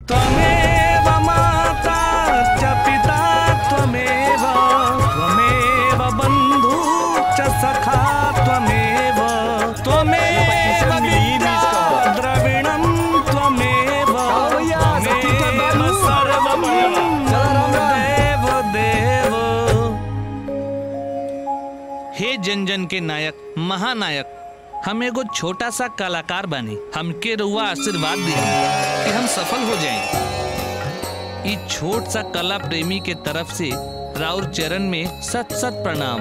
त्वमेव माता च पिता त्वमेव त्वमेव बन्धु च सखा त्वमेव त्वमेव विद्या द्रविणं त्वमेव त्वमेव सर्वं देव देव हे जन जन के नायक महानायक हम एगो छोटा सा कलाकार बने हमके रुआ आशीर्वाद दी कि हम सफल हो जाएं ई छोट सा कला प्रेमी के तरफ से राउर चरण में सत सत प्रणाम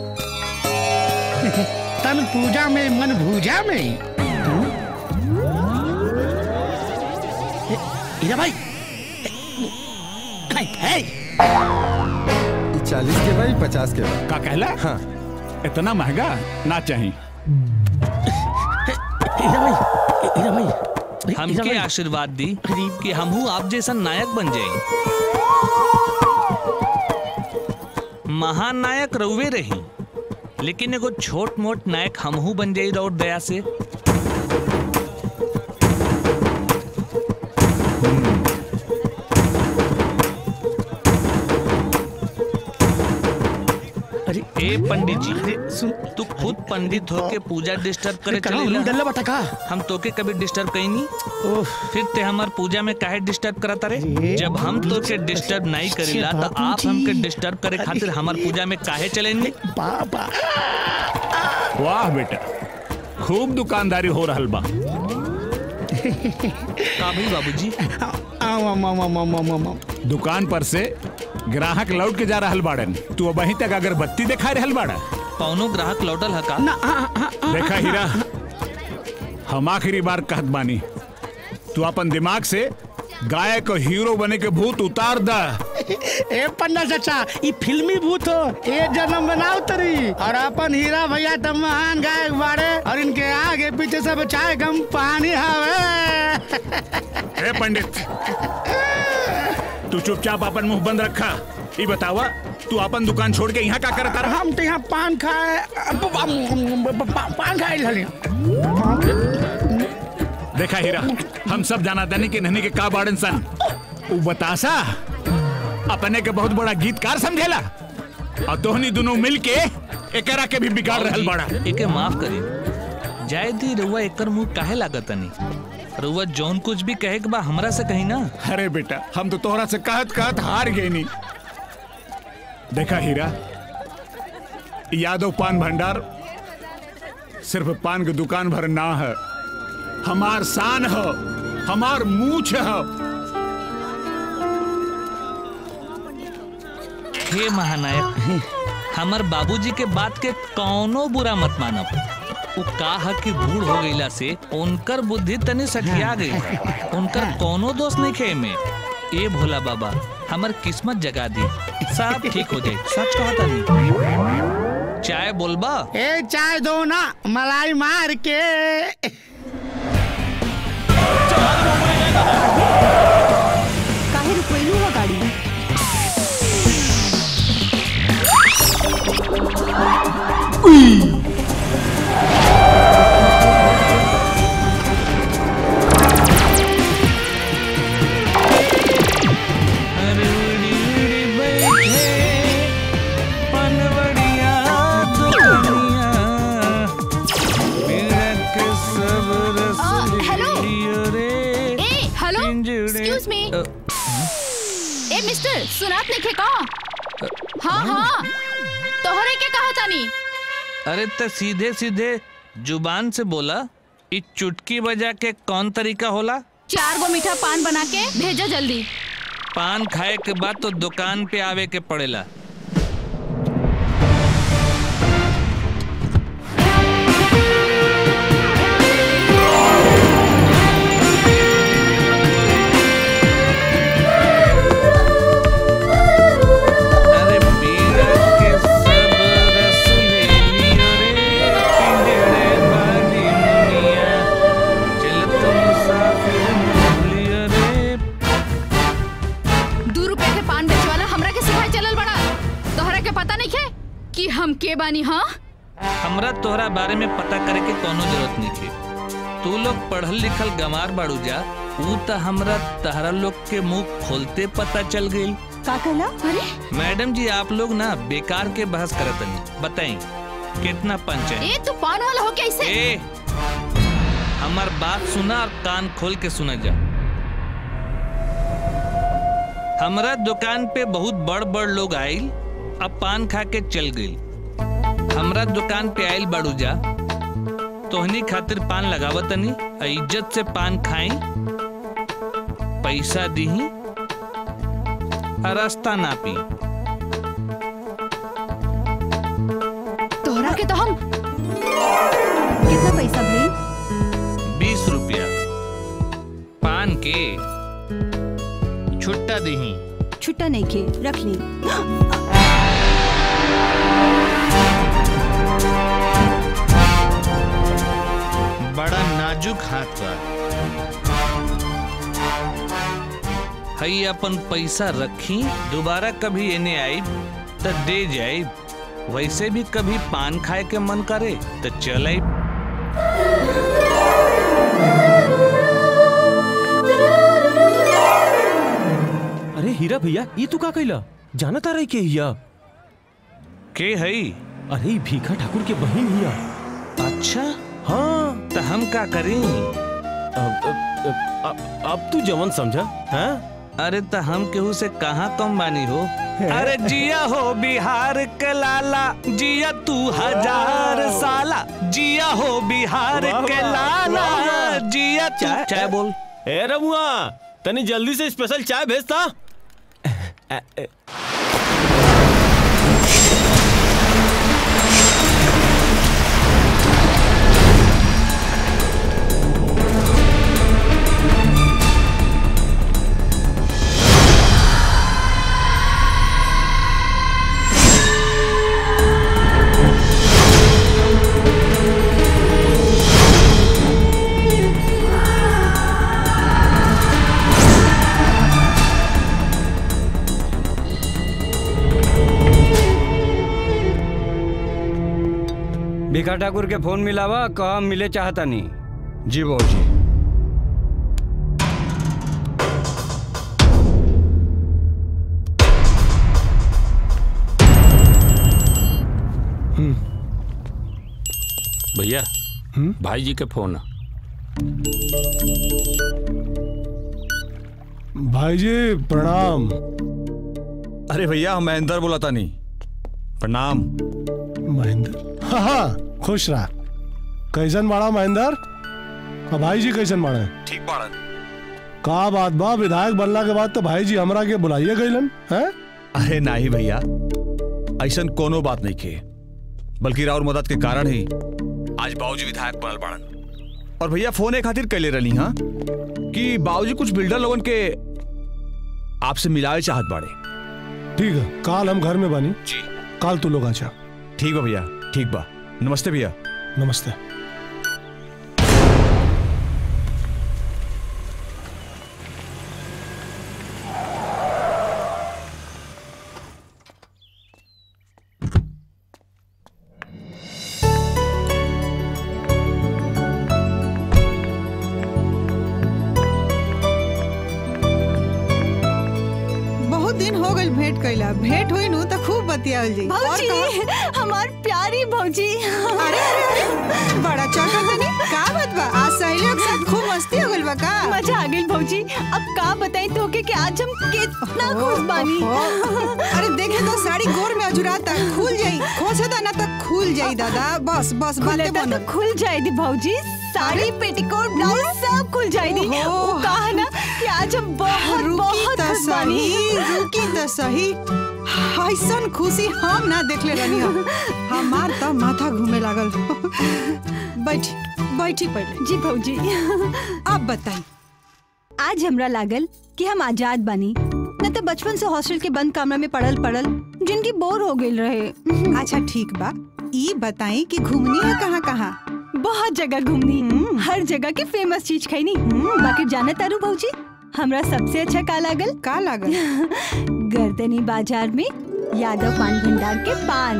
तन पूजा में मन भूजा में हीरा भाई है, है। चालीस के भाई पचास के भाई का कहला हाँ इतना महंगा ना चाहिए हीरा भाई हीरा भाई हीरा हमके भाई, आशीर्वाद दी कि हमहू आप जैसा नायक बन जाए महानायक रउवे रही लेकिन एगो छोट मोट नायक हमहू बन जाई और दया से अरे ए पंडित जी अरे सुन तू खुद पंडित होके पूजा डिस्टर्ब करे कहाँ चलेला डल्ला बता का हम तोके कभी डिस्टर्ब कहीं नहीं ओह फिर ते हमार पूजा में काहे डिस्टर्ब करता रे अरे, जब हम तोके डिस्टर्ब नहीं करेला तो बाबूजी। आप हमके डिस्टर्ब करे खातिर हमार पूजा में काहे चलेंगे बाबा वाह बेटा खूब दुकानदारी हो रहल बा का भाई बाबूजी आम आम आम आम आम आम आम दुकान पर से ग्राहक लौट के जा रहल बाड़न तू वहीं तक अगरबत्ती दिखा रहल बाड़ा कौनो ग्राहक लौटल हका ना आ, आ, आ, देखा हीरा हम आखिरी बार कहत बानी तू अपन दिमाग से गायक और हीरो बने के भूत उतार द ए पन्ना चाचा ये फिल्मी भूत हो ये जन्म बनाओ तरी और अपन हीरा भैया तो महान गायक बाड़े और इनके आगे पीछे सब चाय गम पानी हवे ए पंडित तू चुपचाप अपन मुंह बंद रखा ये बतावा तू अपन दुकान छोड़ के यहाँ का करता रहा हम तो यहाँ पान खाए प- प- प- प- पान खाए रहली देखा हीरा हम सब जाना दानी के नहनी के का बाड़न सन उ बतासा अपने के बहुत बड़ा गीतकार समझेला और तोहनी दोनों मिल के एकरा के भी बिगाड़ रहल बाड़ा एके माफ करी जाय दी रउआ एकर मुंह काहे लागतनी रउआ जौन कुछ भी कहे के बा हमरा से कही ना अरे बेटा हम तो तोहरा से कहत कहत हार गए नी देखा हीरा यादव पान भंडार सिर्फ पान की दुकान भर ना है हमार शान है हमार मूछ है हे महानायक हमर बाबूजी के बात के कौनो बुरा मत मानब उ का है कि बूढ़ हो गईला से उनकर बुद्धि तनी सठिया गई है। उनकर कौनो दोष नहीं खे में ए भोला बाबा हमर किस्मत जगा दी सब ठीक हो जाए सच कहता नहीं चाय बोलबा ए चाय दो ना मलाई मार के काहे रुकवैलू हो गाड़ी अरे उड़ी उड़ी बैठे पनवड़िया दुकनिया मेरा के सब रस आ, हेलो। लियो रे ए हेलो पिंजड़े- एक्सक्यूज मी अ, ए मिस्टर सुनात नहीं खे का हाँ हाँ तोहरे के कहा तानी अरे तो सीधे सीधे जुबान से बोला इ चुटकी बजा के कौन तरीका होला चार गो मीठा पान बना के भेजा जल्दी पान खाए के बाद तो दुकान पे आवे के पड़ेला अरे पीरा के सब रस ले लियो रे पिंजड़े बाजी मुनिया चल तुम मुसाफिर मान लियो रे दू रुपए के पान बेचे वाला हमरा के सिखाए चलल बड़ा तोहरा के पता नहीं खे कि हम के बानी हाँ हमरा तोहरा बारे में पता करे के कोनो जरूरत नहीं थी तू लोग पढ़ल लिखल गमार बाड़ू जा ऊ तो हमरा तहरा लोग के मुंह खोलते पता चल गई का कहला अरे मैडम जी आप लोग ना बेकार के बहस करत नहीं बताई कितना पंच है ए तू पान वाला हो क्या इसे ए हमार बात सुना और कान खोल के सुना जा हमरा दुकान पे बहुत बड़ बड़ लोग आइल अब पान खा के चल गई हमरा दुकान पे आइल बाड़ू जा तोहनी खातिर पान लगावतनी आ इज्जत से पान खाई पैसा दीही आ रास्ता ना पी तोहरा के तो हम कितना पैसा भाई बीस रुपया पान के छुट्टा दीही छुट्टा नहीं खे रख ली बड़ा नाजुक हाथ बा हई अपन पैसा रखी दोबारा कभी एने आई त दे जाए वैसे भी कभी पान खाए के मन करे तो चल आई अरे हीरा भैया ये तू का कैला जाना तारा के हिया के हई अरे ई भीखा ठाकुर के बहन हिया अच्छा हाँ तो हम का करी अब अब, अब, अब, अब तू जवन समझा हाँ अरे तो हम केहू से कहाँ कम बानी हो अरे जिया हो बिहार के लाला जिया तू हजार साला जिया हो बिहार वाह, के वाह, लाला वाह, वाह। जिया तू चाय- चाय बोल ए रमुआ तनी जल्दी से स्पेशल चाय भेजता अ, अ, भिखा ठाकुर के फोन मिलावा कहा मिले चाहता नहीं जी बाबू जी भैया भाई जी के फोन है। भाई जी प्रणाम अरे भैया हम महेंद्र बोला था नहीं प्रणाम महेंद्र हाँ हाँ खुश रहा कैसन बाड़ा महेंद्र और भाई जी कैसन बाड़े ठीक बाड़न का बात बा विधायक बनला के बाद तो भाई जी हमरा के बुलाइए गईलन हैं अरे नहीं भैया ऐसा कोनो बात नहीं के बल्कि राउर मदद के कारण ही आज बाबूजी विधायक बनल बाड़न और भैया फोन एक खातिर कैले रही हाँ कि बाबूजी कुछ बिल्डर लोगन के आपसे मिलावे चाहत बाड़े ठीक है काल हम घर में बनी जी काल तू लोग आचा ठीक बा भैया ठीक बा नमस्ते भैया नमस्ते बहुत दिन हो गइल भेंट कइला भेंट हुई नु त खूब बतियाल जी और भौजी कहा- हमार प्यारी भौजी अरे अरे अरे बड़ा चौका तनी का बात बा आज सहेलियों के साथ खूब मस्ती हो गइल बा का मजा आ गई भौजी अब का बताई तोके कि आज हम कितना खुश बानी ओहो। अरे देखे तो साड़ी गोर में अजुराता खुल जाई खोसदा ना तो खुल जाई दादा बस बस बातें खुलता बनो तो खुल जाएगी भौजी साड़ी पेटीकोट ब्लाउज सब खुल जाएगी ओहो। वो कहा ना कि आज हम बहुत रुकी बहुत त खुश बानी सही रुकी त सही ऐसन खुशी हम ना देखले रहनी हम हमार त माथा घूमे लागल बैठी बैठी पहले जी भौजी अब बताई आज हमरा लागल कि हम आजाद बानी न तो बचपन से हॉस्टल के बंद कमरा में पड़ल पड़ल जिनकी बोर हो गई रहे अच्छा ठीक बा ई बताई कि घूमनी है कहाँ कहाँ बहुत जगह घूमनी हर जगह की फेमस चीज खैनी बाकी जाना तारू भौजी हमरा सबसे अच्छा का लागल का लागल गर्दनी बाजार में यादव पान भंडार के पान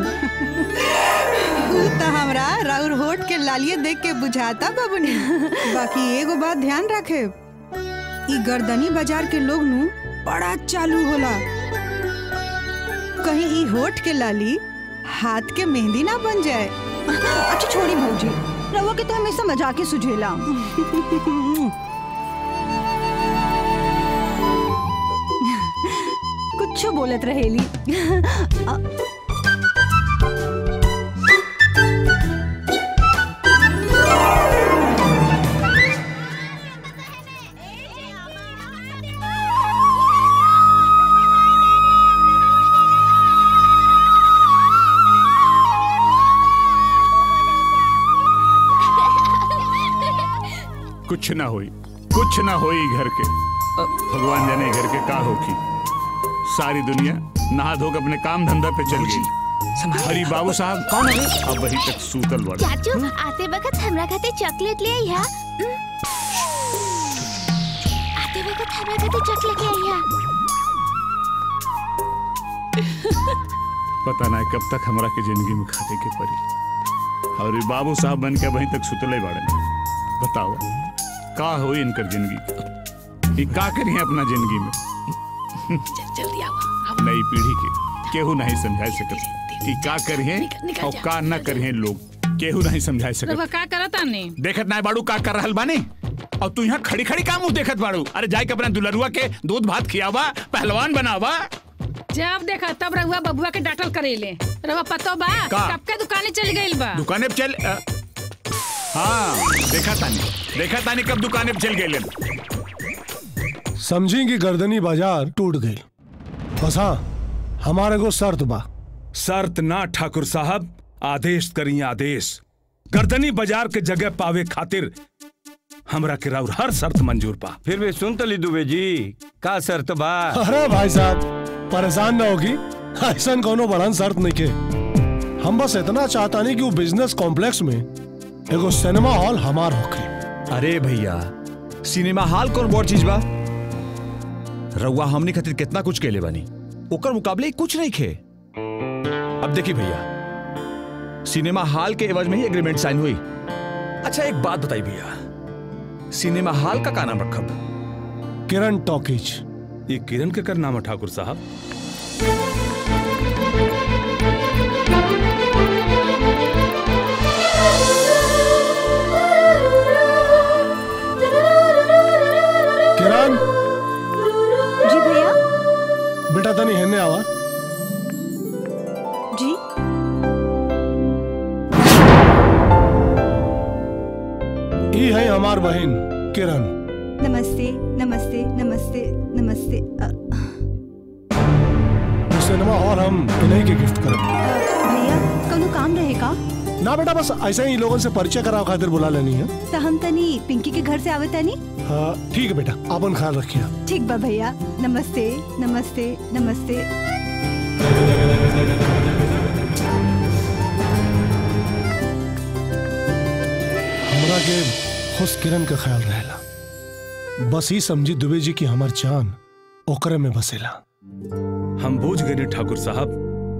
ऊ त हमरा राउर होठ के लालिये देख के बुझाता बाबूनी बाकी एगो बात ध्यान रखे ई गर्दनी बाजार के लोग नु बड़ा चालू होला कहीं ई होठ के लाली हाथ के मेहंदी ना बन जाए अच्छा छोड़ी भौजी रवा के तो हमेशा मजाक ही सुझेला कुछ बोलत रहेली अ, कुछ ना होई कुछ ना होई घर के भगवान जाने घर के का होगी सारी दुनिया नहा धो के अपने काम धंधा पे चल गई हरी बाबू साहब कौन है अब वही तक सूतल बड़ा चाचू आते वक्त हमरा खाते चॉकलेट ले आई हा आते वक्त हमरा खाते चॉकलेट ले आई हा पता ना कब तक हमरा के जिंदगी में खाते के पड़ी और ये बाबू साहब बन के वहीं तक सुतले बाड़े बताओ का होई इनकर जिंदगी ये का करिए अपना जिंदगी में जल्दी आओ नई पीढ़ी के केहू नहीं समझा सकत कि का करिए निकल और जा। का न करिए लोग केहू नहीं समझा रवा सकत का करत आने देखत ना बाड़ू का कर रहल बानी और तू यहाँ खड़ी खड़ी का मुंह देखत बाड़ू अरे जाए के अपना दुलरुआ के दूध भात खियावा पहलवान बनावा जब देखा तब रहुआ बबुआ के डाटल करेले रवा पतो बा का? कब के दुकाने चल गइल बा दुकाने पे चल अ, हाँ देखा तानी देखा तानी कब दुकाने पे चल गए समझी कि गर्दनी बाजार टूट गई बस हाँ हमारे को शर्त बा शर्त ना ठाकुर साहब आदेश करी आदेश गर्दनी बाजार के जगह पावे खातिर हमरा के राउर हर शर्त मंजूर बा फिर भी सुन तली दुबे जी का शर्त बा अरे भाई साहब परेशान ना होगी ऐसा कोनो बड़न शर्त नहीं के हम बस इतना चाहता नहीं कि वो बिजनेस कॉम्प्लेक्स में एगो सिनेमा हॉल हमार होखे अरे भैया सिनेमा हॉल कौन बड़ चीज बा रउआ हमनी खातिर कितना कुछ केले बानी ओकर मुकाबले कुछ नहीं खे अब देखी भैया सिनेमा हॉल के एवज में ही एग्रीमेंट साइन हुई अच्छा एक बात बताई भैया सिनेमा हॉल का का नाम रखब किरण टॉकीज ये किरण के कर नाम है ठाकुर साहब किरण जी भैया बेटा तनी हेने आवा जी ई है हमार बहन किरण नमस्ते नमस्ते नमस्ते नमस्ते अ, वो सिनेमा हॉल हम इन्हीं के गिफ्ट करब भैया कौनो काम रहे का ना बेटा बस ऐसे ही लोगों से परिचय कराओ खातिर बुला लेनी है तो हम तनी पिंकी के घर से आवे तनी हाँ ठीक है बेटा अपन ख्याल रखिए ठीक बा भैया नमस्ते नमस्ते नमस्ते हमरा के खुश किरण का ख्याल रहेला बस ही समझी दुबे जी की हमार जान ओकरे में बसेला हम बूझ गए ठाकुर साहब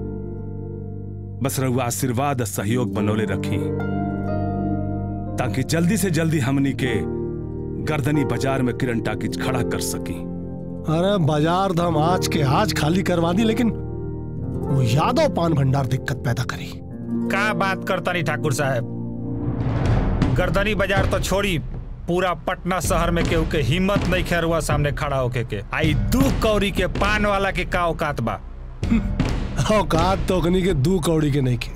बस रहुआ आशीर्वाद और सहयोग बनौले रखी ताकि जल्दी से जल्दी हमनी के गर्दनी बाजार में किरण टाकिज खड़ा कर सकी अरे बाजार धाम आज के आज खाली करवा दी लेकिन वो यादव पान भंडार दिक्कत पैदा करी का बात करता नहीं ठाकुर साहब गर्दनी बाजार तो छोड़ी पूरा पटना शहर में केहू के हिम्मत नहीं खेरुआ सामने खड़ा होके के आई दू कौड़ी के पान वाला के का औकात बा औकात तो अग्नि के दू कौड़ी के नहीं के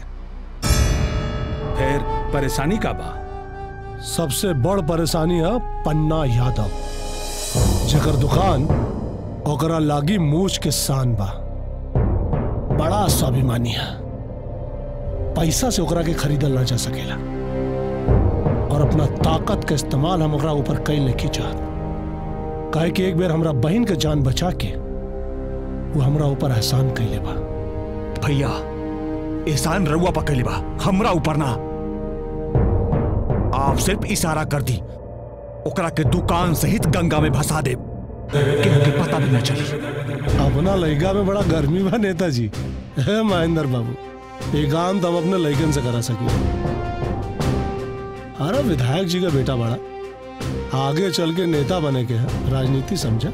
फिर परेशानी का बा सबसे बड़ परेशानी है पन्ना यादव जकर दुकान ओकरा लागी मूछ के सान बा बड़ा स्वाभिमानी है पैसा से ओकरा के खरीदल ना जा सकेला और अपना ताकत के इस्तेमाल हम ओकरा ऊपर कई नहीं चाहत काहे कि एक बेर हमरा बहन के जान बचा के वो हमरा ऊपर एहसान कैले बा भैया एहसान रउआ पकड़ बा हमरा ऊपर ना आप सिर्फ इशारा कर दी ओकरा के दुकान सहित गंगा में भसा दे केहू के पता भी ना चली अपना लड़का में बड़ा गर्मी बा नेताजी है महेंद्र बाबू ये काम तो हम अपने लड़कन से करा सकी अरे विधायक जी का बेटा बड़ा आगे चल के नेता बने के है राजनीति समझा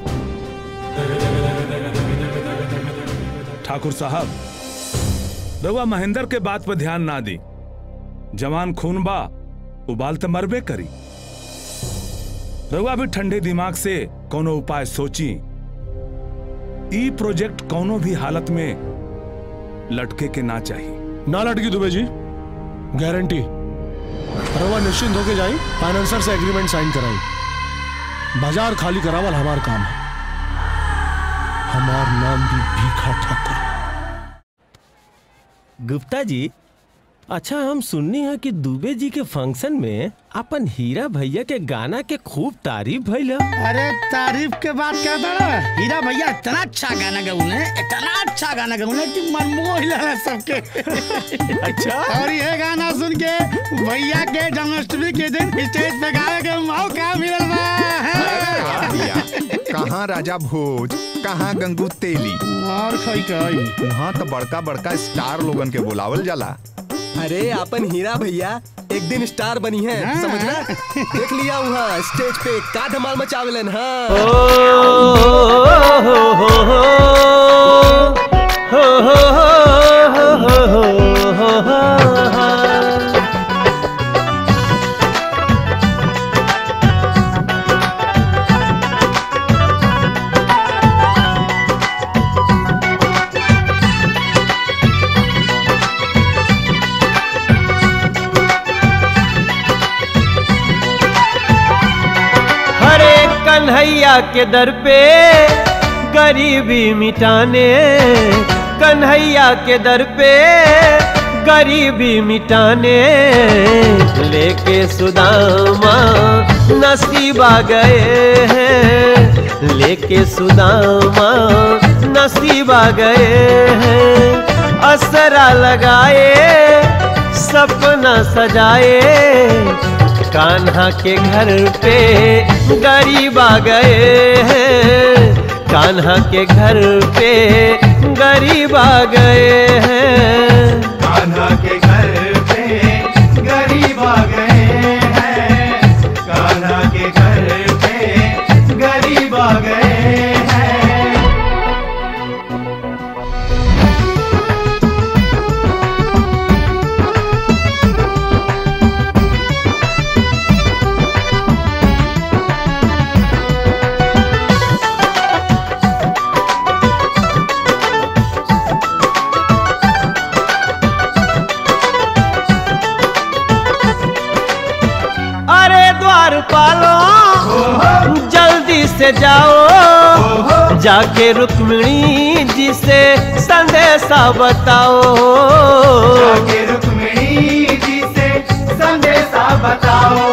ठाकुर साहब रउआ महेंद्र के बात पर ध्यान ना दी जवान खून बा उबाल तो मरबे करी रउआ भी ठंडे दिमाग से कोनो उपाय सोची ई प्रोजेक्ट कोनो भी हालत में लटके के ना चाहिए ना लटकी दुबे जी गारंटी रवा निश्चिंत होके जाई फाइनेंसर से एग्रीमेंट साइन कराई बाजार खाली करावल हमार काम है हमार नाम भी भीखा ठाकुर गुप्ता जी अच्छा हम सुननी है कि दुबे जी के फंक्शन में अपन हीरा भैया के गाना के खूब तारीफ भइल है। अरे तारीफ के बात क्या बड़ा हीरा भैया इतना अच्छा गाना गौने इतना अच्छा गाना गौने कि मन मोह लेना सबके अच्छा और ये गाना सुन के भैया के जन्माष्टमी के दिन स्टेज पे गावे के मौका मिलल बा भैया कहाँ राजा भोज कहाँ गंगू तेली और खई कई वहाँ तो बड़का बड़का स्टार लोगन के बुलावल जाला अरे अपन हीरा भैया एक दिन स्टार बनी है हाँ। समझला देख लिया वहाँ स्टेज पे का धमाल मचावलन हाँ हरे कन्हैया के दर पे गरीबी मिटाने कन्हैया के दर पे गरीबी मिटाने लेके सुदामा नसीबा गए हैं लेके सुदामा नसीबा गए हैं असरा लगाए सपना सजाए कान्हा के घर पे गरीब आ गए हैं कान्हा के घर पे गरीब आ गए हैं कान्हा के घर पे गरीब आ गए हैं कान्हा के घर पे गरीब आ गए हैं अरे द्वार पालो जल्दी से जाओ जाके रुक्मिणी जी से संदेशा बताओ जाके रुक्मिणी जी से संदेशा बताओ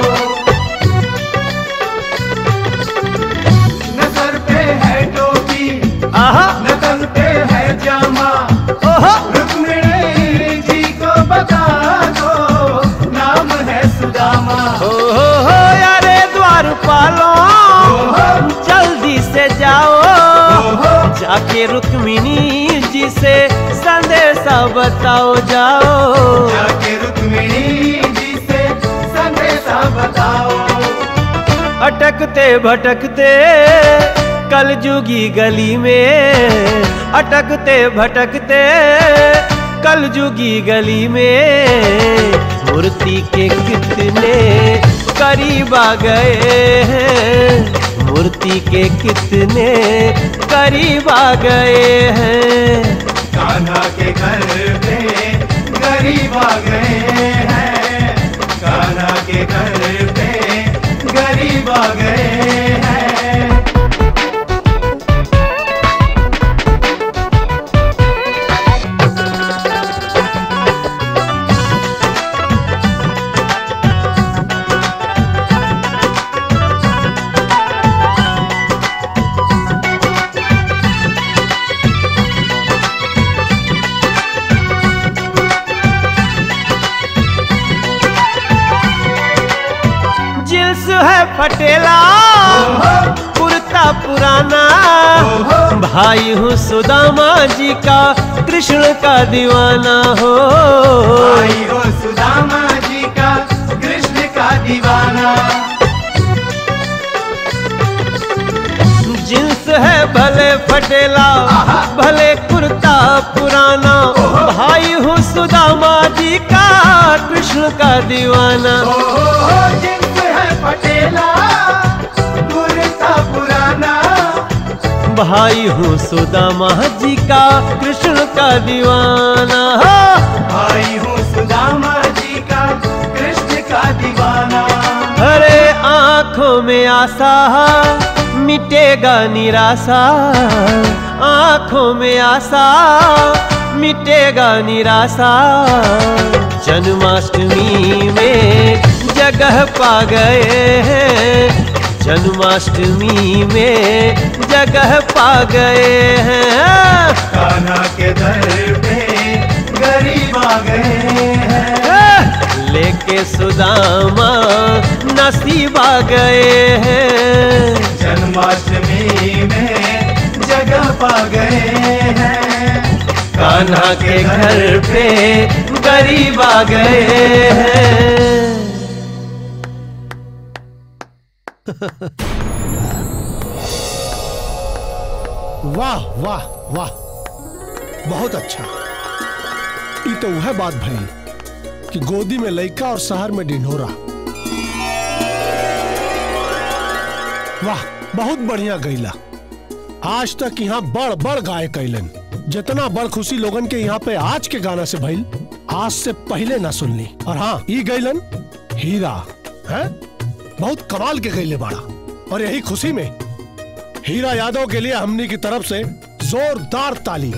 न सर पे है टोपी न तन पे है जामा रुक्मिणी जी को बता दो नाम है सुदामा हो हो हो अरे द्वार पालो जल्दी से जाओ जाके रुक्मिणी जी से संदेशा बताओ जाओ जाके रुक्मिणी जी से संदेशा बताओ अटकते भटकते कलजुगी गली में अटकते भटकते कलजुगी गली में मूर्ति के कितने करीब आ गए हैं मूर्ति के कितने करीब आ गए हैं कान्हा के घर पे गरीब आ गए हैं कान्हा के घर पे गरीब आ गए हैं जिल्स है फटेला कुर्ता पुराना भाई हूँ सुदामा जी का कृष्ण का दीवाना हो भाई हो सुदामा जी का कृष्ण का दीवाना फटेला भले कुर्ता पुराना भाई हूँ सुदामा जी का कृष्ण का दीवाना जिन्स है पटेला कुर्ता पुराना भाई हूँ सुदामा जी का कृष्ण का दीवाना भाई हूँ सुदामा जी का कृष्ण का दीवाना अरे आंखों में आशा मिटेगा निराशा आंखों में आशा मिटेगा निराशा जन्माष्टमी में जगह पा गए हैं जन्माष्टमी में जगह पा गए हैं कान्हा के दर पे गरीब आ गए हैं लेके सुदामा नसीब आ गए हैं जन्माष्टमी में जगह पा गए हैं कान्हा के घर पे गरीब आ गए हैं वाह वाह वाह बहुत अच्छा ये तो वह बात भई कि गोदी में लइका और शहर में डिंढोरा वाह बहुत बढ़िया गईला आज तक यहाँ बड़ बड़ गाय कैलन जितना बड़ खुशी लोगन के यहाँ पे आज के गाना से भइल आज से पहले ना सुनली और हाँ ई गईलन हीरा है बहुत कमाल के गईले बाड़ा और यही खुशी में हीरा यादव के लिए हमनी की तरफ से जोरदार ताली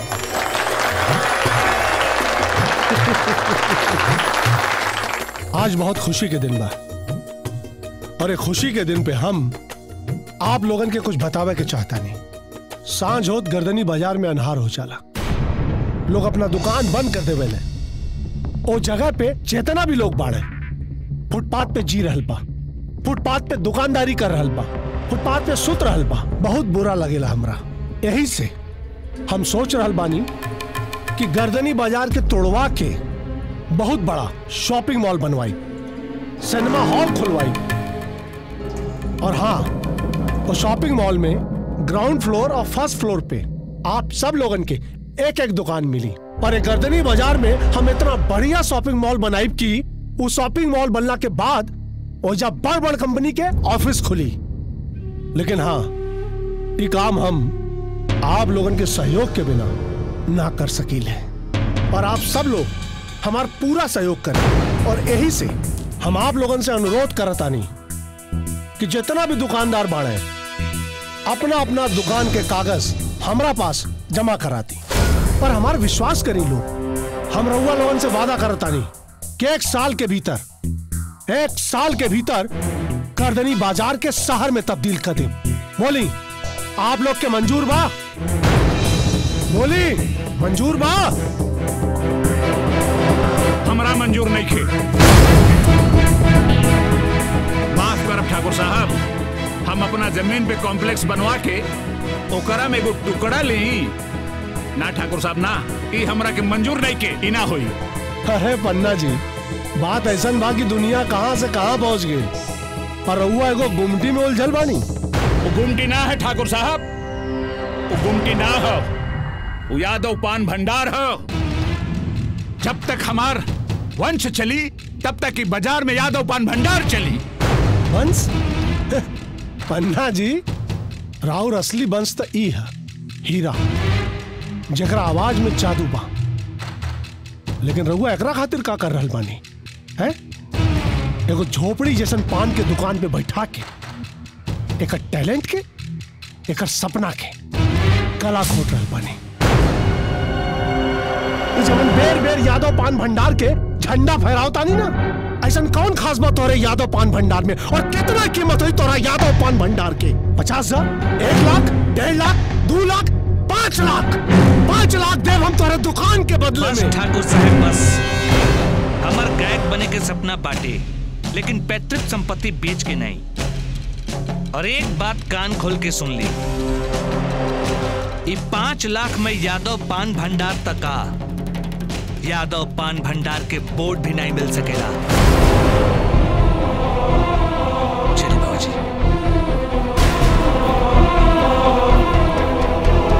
आज बहुत खुशी के दिन बा और एक खुशी के दिन पे हम आप लोगन के कुछ बतावे के चाहता नहीं सांझ होत गर्दनी बाजार में अनहार हो जाला लोग अपना दुकान बंद कर देवे ले ओ जगह पे जितना भी लोग बाड़े फुटपाथ पे जी रहल बा फुटपाथ पे दुकानदारी कर रहल बा फुटपाथ पे सुत रहल बा बहुत बुरा लगेला हमरा यही से हम सोच रहल बानी कि गर्दनी बाजार के तोड़वा के बहुत बड़ा शॉपिंग मॉल बनवाई सिनेमा हॉल खुलवाई और हाँ वो शॉपिंग मॉल में ग्राउंड फ्लोर और फर्स्ट फ्लोर पे आप सब लोगन के एक एक दुकान मिली और एक गर्दनी बाजार में हम इतना बढ़िया शॉपिंग मॉल बनाई कि उस शॉपिंग मॉल बनने के बाद वो जब बड़ बड़ कंपनी के ऑफिस खुली लेकिन हाँ ये काम हम आप लोगन के सहयोग के बिना ना कर सकीले और आप सब लोग हमारा पूरा सहयोग करें और यही से हम आप लोगन से अनुरोध करतानी कि जितना भी दुकानदार बाड़े अपना अपना दुकान के कागज हमरा पास जमा कराती पर हमारा विश्वास करी लोग हम रउआ लोगन से वादा करतानी कि एक साल के भीतर एक साल के भीतर करदनी बाजार के शहर में तब्दील कर दे बोली आप लोग के मंजूर बा बोली मंजूर बा हमरा मंजूर नहीं खे माफ करब ठाकुर साहब हम अपना जमीन पे कॉम्प्लेक्स बनवा के ओकरा में एगो टुकड़ा ली ना ठाकुर साहब ना ई हमरा के मंजूर नहीं के ई ना होई अरे पन्ना जी बात ऐसा बा कि दुनिया कहाँ से कहाँ पहुंच गई और रउआ एगो गुमटी में उलझल बानी वो गुमटी ना है ठाकुर साहब वो गुमटी ना हो वो यादव पान भंडार हो जब तक हमार वंश चली तब तक ही बाजार में यादव पान भंडार चली वंश पन्ना जी राउर असली वंश तो ई है हीरा जकरा आवाज में जादू बा लेकिन रहुआ एकरा खातिर का कर रहल बानी है एगो झोपड़ी जैसन पान के दुकान पे बैठा के एक टैलेंट के एक सपना के कला खोट रहल बानी ई जवन बेर बेर यादव पान भंडार के झंडा फहरावता नहीं ना ऐसा कौन खास बात तोरे यादव पान भंडार में और कितना कीमत हुई तोरा यादव पान भंडार के पचास हजार एक लाख डेढ़ लाख दो लाख पांच लाख पांच लाख देव हम तोरे दुकान के बदले बस में ठाकुर साहब बस हमार गायक बने के सपना बाटे लेकिन पैतृक संपत्ति बेच के नहीं और एक बात कान खोल के सुन ली ये पांच लाख में यादव पान भंडार तक का यादव पान भंडार के बोर्ड भी नहीं मिल सकेला चलिए बाबूजी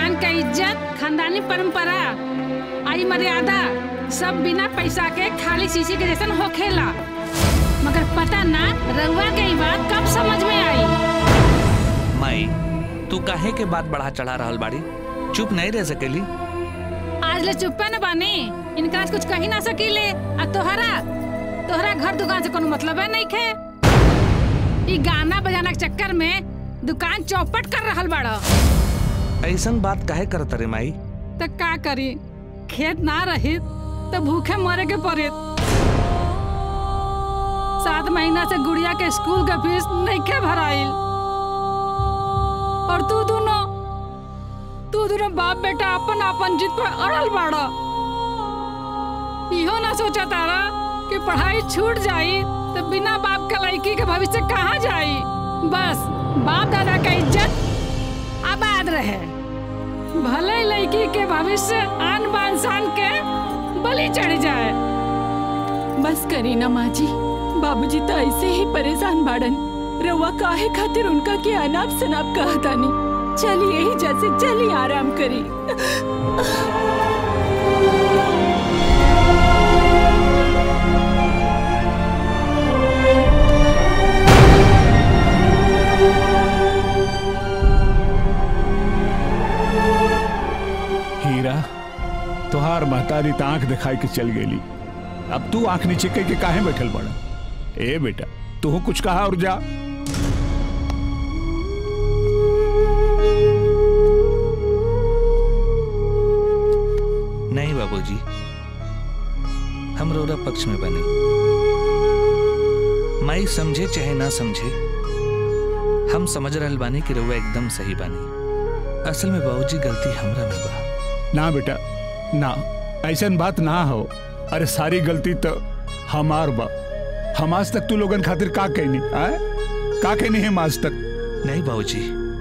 दुकान का इज्जत खानदानी परंपरा आई मर्यादा सब बिना पैसा के खाली शीशी के जैसन होखेला मगर पता ना रउआ के ई बात कब समझ में आई माई तू काहे के बात बढ़ा चढ़ा रहल बाड़ी चुप नहीं रह सकेली आज ले चुप्पे न बानी इनका से कुछ कही ना सकीले आ तोहरा तोहरा घर दुकान से कोनो मतलब है नहीं खे ई गाना बजाना के चक्कर में दुकान चौपट कर रहल बाड़ा ऐसन बात काहे करत रे माई तो का करी खेत ना रही तो भूखे मरे के पड़े सात महीना से गुड़िया के स्कूल का फीस नहीं के भराइल और तू दोनों तू दोनों बाप बेटा अपन अपन जिद पर अड़ल बाड़ा इहो ना सोचा तारा कि पढ़ाई छूट जाई तो बिना बाप के लड़की के भविष्य कहाँ जाई बस बाप दादा का इज्जत आबाद रहे भले लड़की के भविष्य आन बान शान के बलि चढ़ जाए बस करी ना माँ जी बाबूजी तो ऐसे ही परेशान बाड़न रउआ काहे खातिर उनका के अनाप शनाप कहतानी चली यही जैसे चली आराम करी हीरा तोहार महतारी त आंख दिखाई के चल गेली अब तू आंख नीचे कह के काहे बैठल बड़ा ए बेटा तू कुछ कहा और जा नहीं बाबूजी हम रोरा पक्ष में बने माई समझे चाहे ना समझे हम समझ रहल बानी कि रउआ एकदम सही बानी असल में बाबूजी गलती हमरा में बा ना बेटा ना ऐसन बात ना हो अरे सारी गलती तो हमार बा हम आज तक तू लोगन खातिर का कहनी आए का कहनी है आज तक नहीं बाबूजी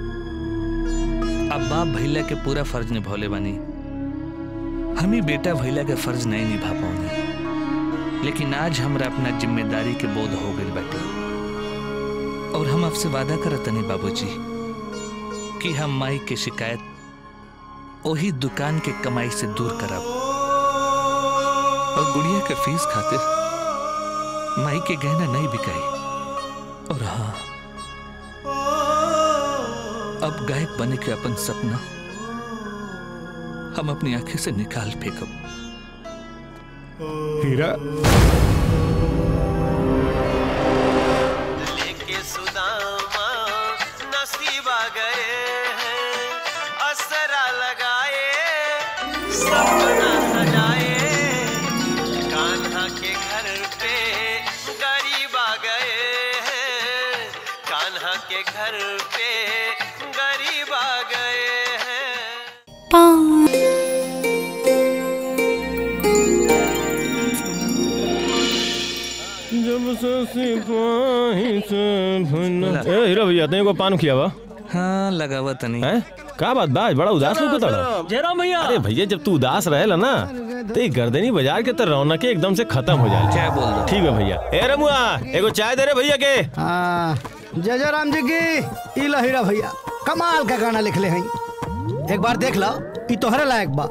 अब बाप भैला के पूरा फर्ज निभौले बानी हम ही बेटा भैला के फर्ज नहीं निभा पाऊनी लेकिन आज हमरा अपना जिम्मेदारी के बोध हो गई बाटे और हम आपसे वादा करत नहीं बाबूजी कि हम माई के शिकायत वही दुकान के कमाई से दूर करब और गुड़िया के फीस खातिर माई के गहना नहीं बिकाई और हाँ अब गायक बने के अपन सपना हम अपनी आंखें से निकाल फेंकब हीरा लेके सुदामा नसीबा गए हैं असरा लगाए सपना सजाए कान्हा के घर पे गरीब आ गए हैं कान्हा के घर पे गरीब आ गए हैं जब से सिपाही से भुना ए हीरा भैया तने को पान खिया बा हाँ लगावा तनी है का बात बा आज बड़ा उदास लोग तड़ा जयराम भैया अरे भैया जब तू उदास रहेला ना तो ये गर्दनी बाजार के तो रौनक एकदम से खत्म हो जाए क्या बोल रहा ठीक है भैया ए रमुआ एगो चाय दे रे भैया के हाँ जय जय राम जी की ई लो हीरा भैया कमाल का गाना लिखले हैं एक बार देख लो ई तोहरे लायक बा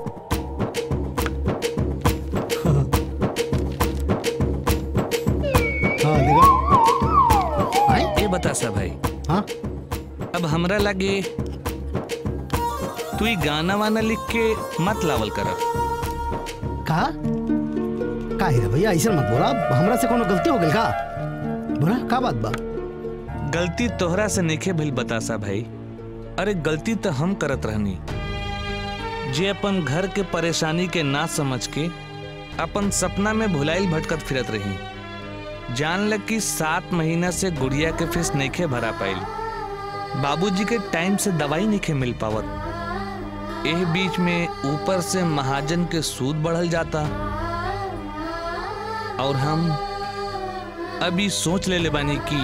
हाँ देखो ये बता सा भाई हाँ अब हमरा लगे तू ही गाना वाना लिख के मत लावल करब का का हीरा भैया ऐसे मत बोला हमरा से कोनो गलती हो गई का बोला का बात बा गलती तोहरा से नइखे भइल बतासा भाई अरे गलती तो हम करत रहनी जे अपन घर के परेशानी के ना समझ के अपन सपना में भुलाइल भटकत फिरत रही जान लग कि सात महीना से गुड़िया के फीस नइखे भरा पाइल बाबूजी के टाइम से दवाई नइखे मिल पावत एह बीच में ऊपर से महाजन के सूद बढ़ल जाता और हम अभी सोच ले ले बानी कि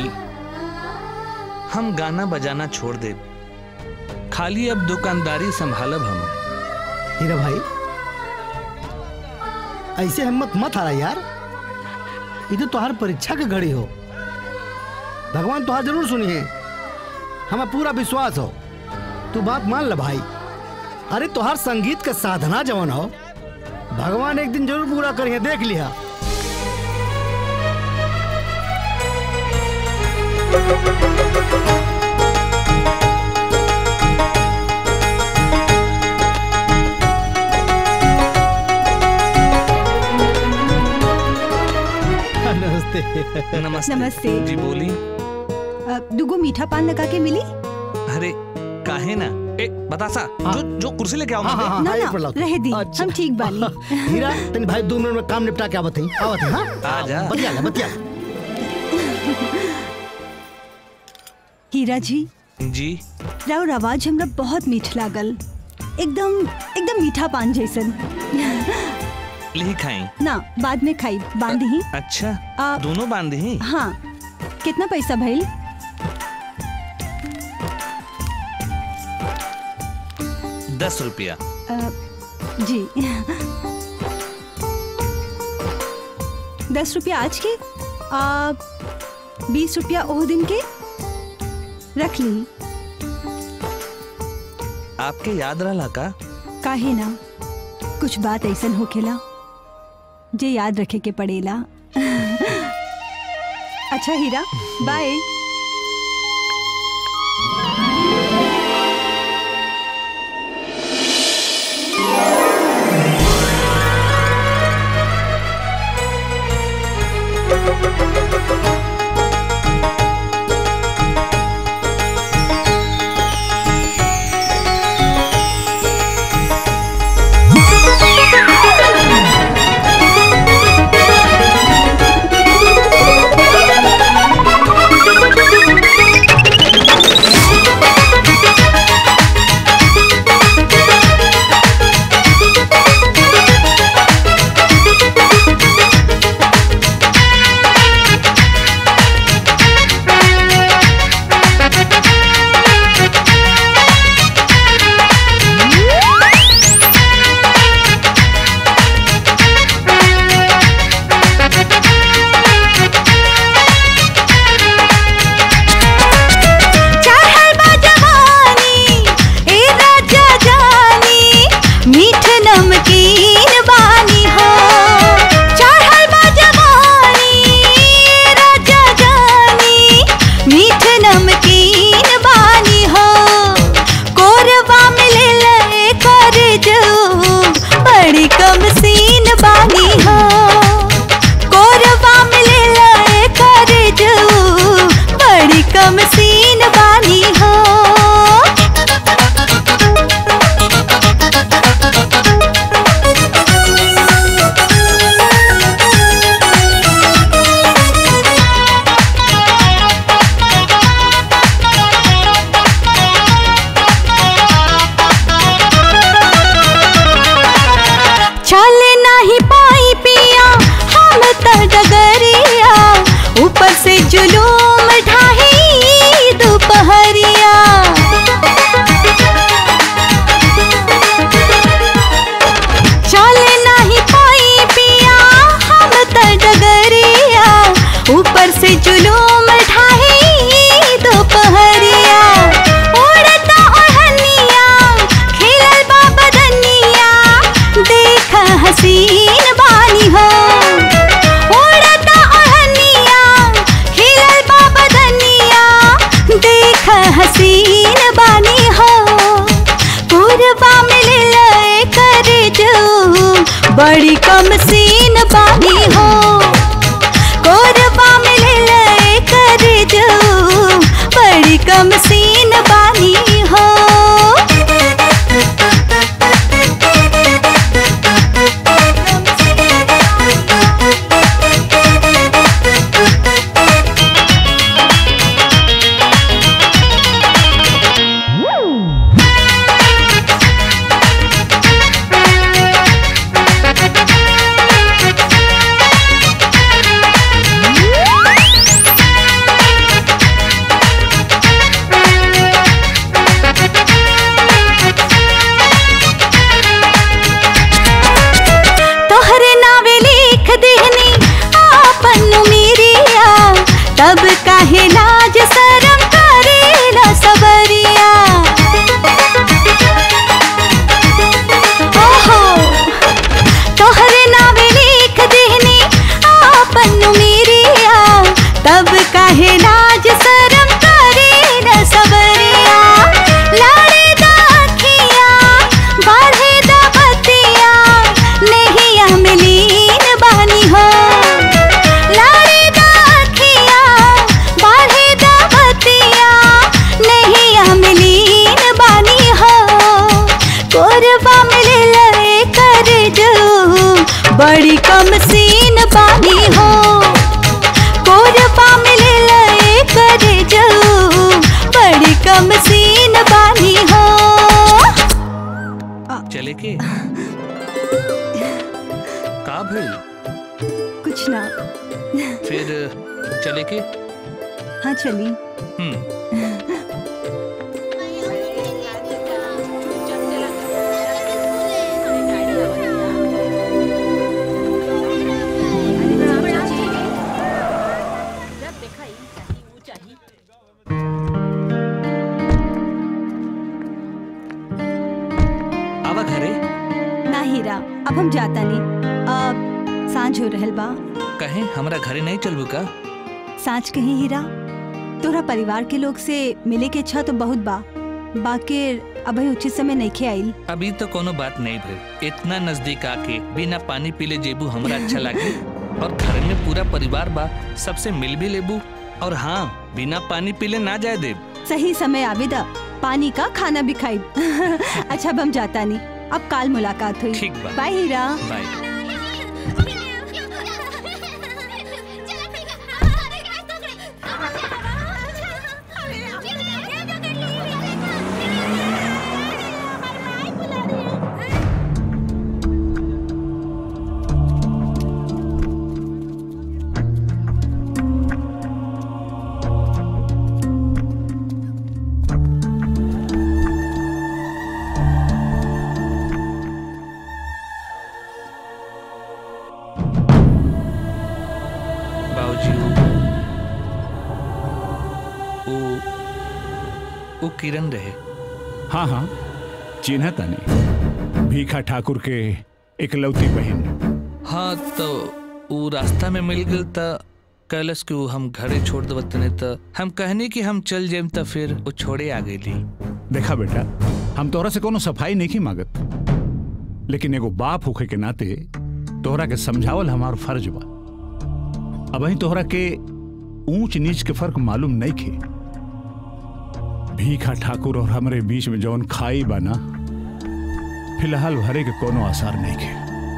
हम गाना बजाना छोड़ दे खाली अब दुकानदारी संभालब हम हीरा भाई ऐसे हिम्मत मत हारा यार ये तो तुम्हार परीक्षा के घड़ी हो भगवान तुहार जरूर सुनी है हमें पूरा विश्वास हो तू बात मान ले भाई अरे तोहार संगीत का साधना जवन हो भगवान एक दिन जरूर पूरा करिए देख लिया नमस्ते नमस्ते नमस्ते। जी बोली अ, दुगो मीठा पान लगा के मिली अरे काहे ना ए बतासा जो जो कुर्सी लेके आओ हाँ, हाँ, हाँ, ना एक ना मिनट लाओ। रह दी हम ठीक बानी हीरा तनी भाई दो मिनट में काम निपटा के आवत हई आवत हई हां आ जा। बतिया ले बतिया हीरा जी जी राउर आवाज हमरा बहुत मीठ लागल एकदम एकदम मीठा पान जैसन लिही खाई ना बाद में खाई बांध ही अच्छा आ- दोनों बांध ही हाँ कितना पैसा भइल दस रुपया अ, जी दस रुपया आज के आ, बीस रुपया ओह दिन के रख ली आपके याद रहा का काहे ना कुछ बात ऐसन होखेला जे याद रखे के पड़ेला अच्छा हीरा बाय चाहल बा जवानी ए राजा जानी मीठ नमकीन बानी हो चाहल बा जवानी ए राजा जानी मीठ नमकीन बानी हो कोरवा मिले ले कर जो बड़ी कम सीन बानी हो कोरवा मिले ले कर जो बड़ी कम सीन बानी हो चल नहीं पाई पिया हम त डगरिया ऊपर से जुलूम ढाही दोपहरिया चल नहीं पाई पिया हम त डगरिया ऊपर से जुलूम ढाही दोपहरिया उड़ता ओढ़निया खिलल बा बदनिया देख हसीन बानी हो उड़ता ओढ़निया खिलल बा बदनिया देख हसीन बानी हो पूर्वा मिल लए कर जो बड़ी कम सीन बानी हो कोरबा मिल लए कर जो बड़ी कम सीन बानी हो बड़ी कम सीन बानी हो कोरबा मिले लए करे जाऊ बड़ी कम सीन बानी हो चले के का भइल कुछ ना फिर चले के हाँ चली हम्म आवा घरे ना हीरा अब हम जाता नहीं अब सांझ हो रहल बा कहे हमरा घरे नहीं चलबू का सांझ कहीं हीरा तोरा परिवार के लोग से मिले के इच्छा तो बहुत बा बाकी अभी उचित समय नहीं खे आइल अभी तो कोनो बात नहीं भइल इतना नजदीक आके बिना पानी पीले जेबू हमरा अच्छा लागे और घर में पूरा परिवार बा सबसे मिल भी लेबू और हाँ बिना पानी पीले ना जाए देब सही समय आवेदा पानी का खाना भी खाई अच्छा अब हम जाता नहीं अब काल मुलाकात हुई ठीक बा। बाय हीरा बाय बाबूजी वो वो वो किरण रहे हाँ हाँ चिन्ह तानी भीखा ठाकुर के इकलौती बहन हाँ तो वो रास्ता में मिल गल त कैलस कि वो हम घरे छोड़ देवत नहीं त हम कहनी कि हम चल जाएम त फिर वो छोड़े आ गई देखा बेटा हम तोहरा से कोनो सफाई नहीं की मांगत लेकिन एगो बाप होखे के नाते तोहरा के समझावल हमार फर्ज बा अब ही तोहरा के ऊंच नीच के फर्क मालूम नहीं खे भीखा ठाकुर और हमरे बीच में जौन खाई बा ना फिलहाल भरे के कोनो आसार नहीं खे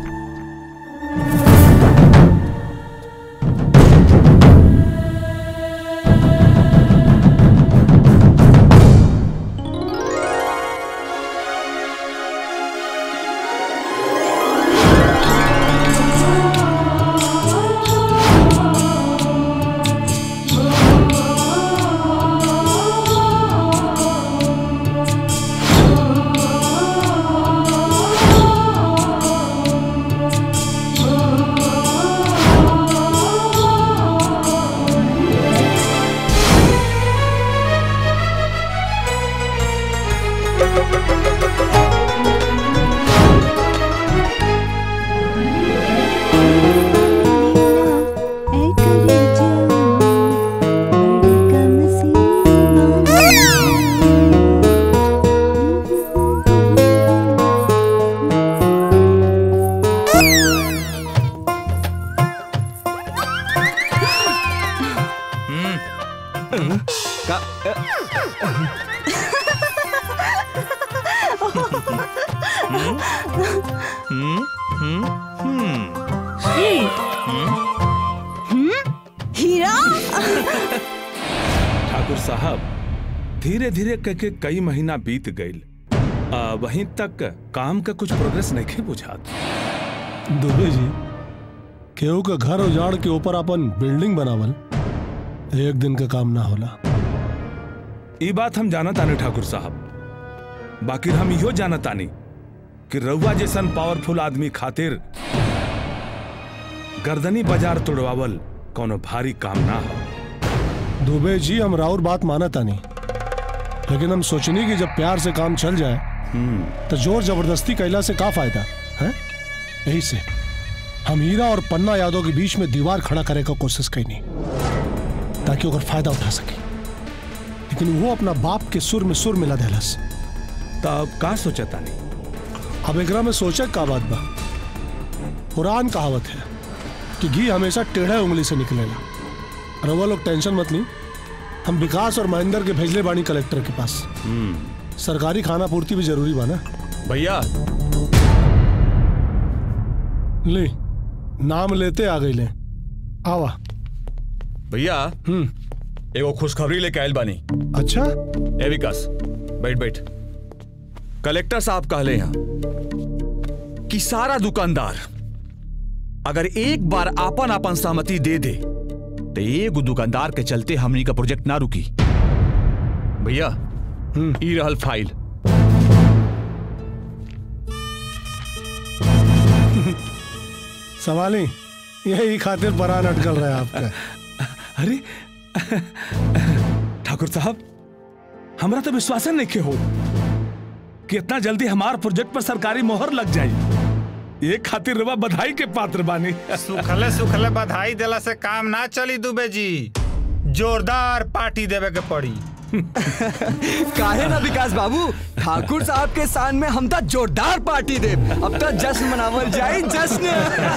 का हम्म हम्म हम्म हीरा ठाकुर साहब धीरे धीरे करके कई महीना बीत गईल आ, वहीं तक काम का कुछ प्रोग्रेस नहीं बुझात दुबे जी केहू का घर उजाड़ के ऊपर अपन बिल्डिंग बनावल एक दिन का काम ना होला ये बात हम जानत आने ठाकुर साहब बाकी हम इहो जानत आनी कि रउआ जैसन पावरफुल आदमी खातिर गर्दनी बाजार तोड़वावल कोनो भारी काम ना हो दुबे जी हम राउर बात माना तानी लेकिन हम सोचनी कि जब प्यार से काम चल जाए तो जोर जबरदस्ती कैला से का फायदा है यही से हम हीरा और पन्ना यादव के बीच में दीवार खड़ा करे का कोशिश कैनी ताकि ओकर फायदा उठा सके लेकिन वो अपना बाप के सुर में सुर मिला देलस तब का सोचा तानी अब एकरा में सोचे का बात बा पुरान कहावत है कि घी हमेशा टेढ़े उंगली से निकलेगा रवा लोग टेंशन मत ली हम विकास और महेंद्र के भेजले बानी कलेक्टर के पास सरकारी खाना पूर्ति भी जरूरी बा ना भैया ले नाम लेते आ गई ले आवा भैया एगो खुशखबरी लेके आयल बानी अच्छा ए विकास बैठ बैठ कलेक्टर साहब कहले हैं कि सारा दुकानदार अगर एक बार आपन आपन सहमति दे दे तो एगो दुकानदार के चलते हमनी का प्रोजेक्ट ना रुकी भैया ई रहल फाइल सवाली यही खातिर परान अटकल रहा है आपका अरे ठाकुर साहब हमरा तो विश्वास नहीं के हो कि इतना जल्दी हमार प्रोजेक्ट पर सरकारी मोहर लग जाई ये खातिर रवा बधाई के पात्र बानी सुखले सुखले बधाई देला से काम ना चली दुबे जी जोरदार पार्टी देवे के पड़ी काहे ना विकास बाबू ठाकुर साहब के शान में हम तो जोरदार पार्टी दे अब तो जश्न मनावल जाए जश्न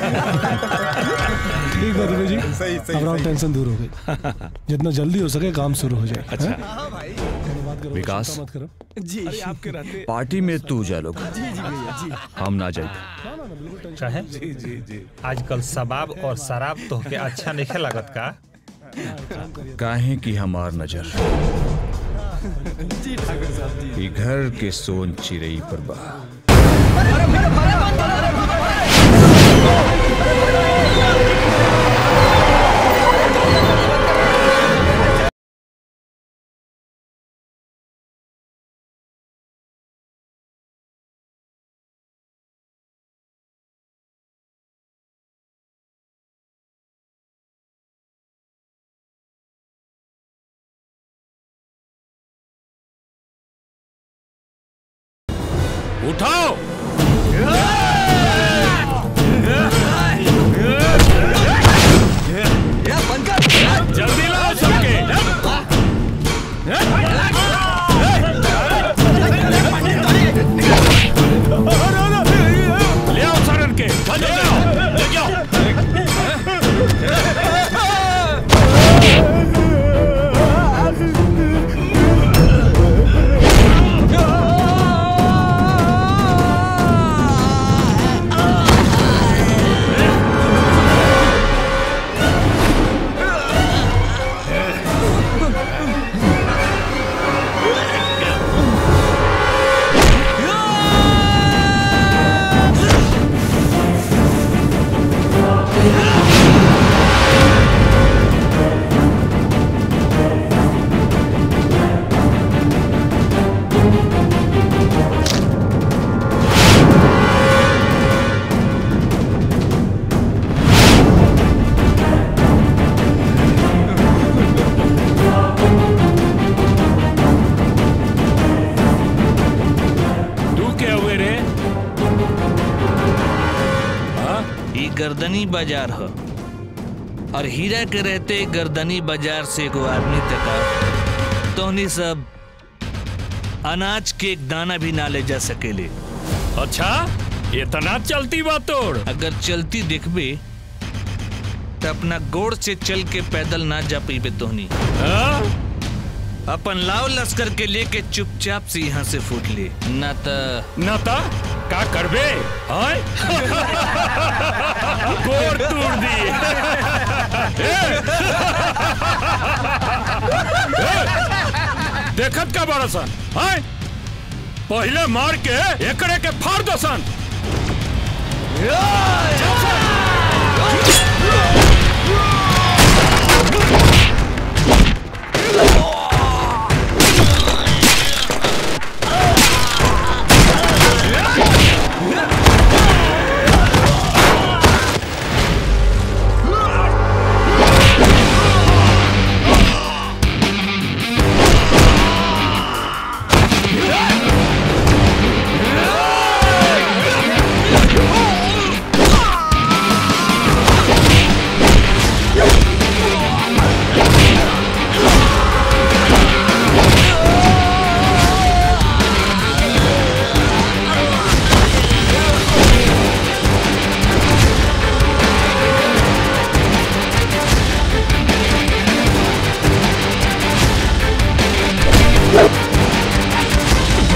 ठीक है दुबे जी सही, सही, अब सही। टेंशन दूर हो गई जितना जल्दी हो सके काम शुरू हो जाए अच्छा विकास मत करो जी आपके रहते पार्टी में तू जा लोग जी जी भैया जी हम ना जाए चाहे जी जी जी आजकल शबाब और शराब तो के अच्छा नहीं लागत का काहे की हमार नजर जी ठाकुर साहब जी ई घर के सोन चिड़ई पर बा उठाओ जल्दी लाओ सबके ले आओ सारन के ले आओ ले आओ तू क्या हुए रे ई गर्दनी बाजार ह और हीरा के रहते गर्दनी बाजार से एगो आदमी तका तोहनी सब अनाज के एक दाना भी ना ले जा सकेले अच्छा इतना चलती बा तोड़ अगर चलती देखबे तो अपना गोड़ से चल के पैदल ना जा पीबे तोहनी अपन लाव लश्कर के लेके चुपचाप से यहाँ से फूट ले ना तो ना ता का करबे हाय गोर तोड़ दी देखत का बड़ा सन हाय पहले मार के एकड़े के फाड़ दो सन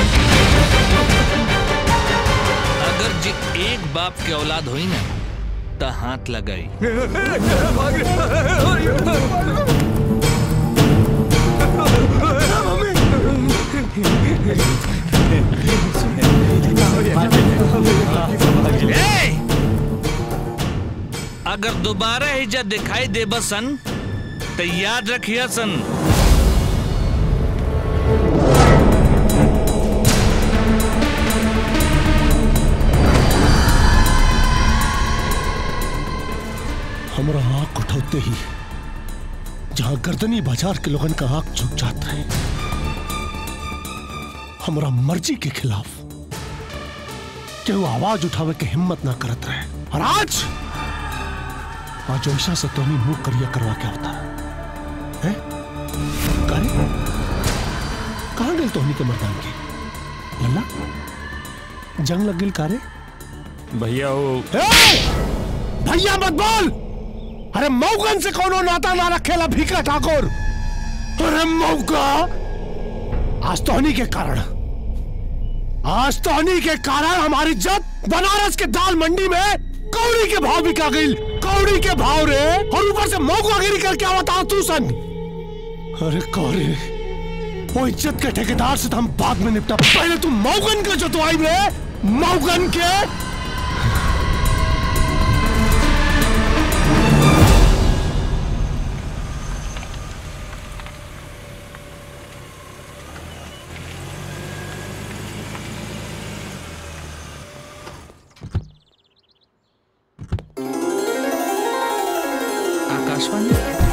अगर जे एक बाप के औलाद होई ना त हाथ लगाई ए! अगर दोबारा हिजा दिखाई दे बसन तो याद रखिए सन हमारा आंख उठौते ही जहां गर्दनी बाजार के लोगन का आंख झुक जात रहे हमारा मर्जी के खिलाफ केहू आवाज उठावे के हिम्मत ना करत रहे और आज आज ऐसा से तोनी मुंह करिया करवा के होता है करे कहाँ गए तोहनी के मर्दान के लल्ला जंग लग गिल कारे भैया वो भैया मत बोल अरे मौगन से कोनो नाता ना रखेला भीखा ठाकुर अरे मौका आज तोहनी के कारण आज तोहनी के कारण हमारी इज्जत बनारस के दाल मंडी में कौड़ी के भाव बिका गई कौड़ी के भाव रे और ऊपर से मौकागिरी करके आवता तू सन अरे कौरे वो इज्जत के ठेकेदार से तो हम बाद में निपटा पहले तू मौगन का जो तो आई रे मौगन के आकाशवाणी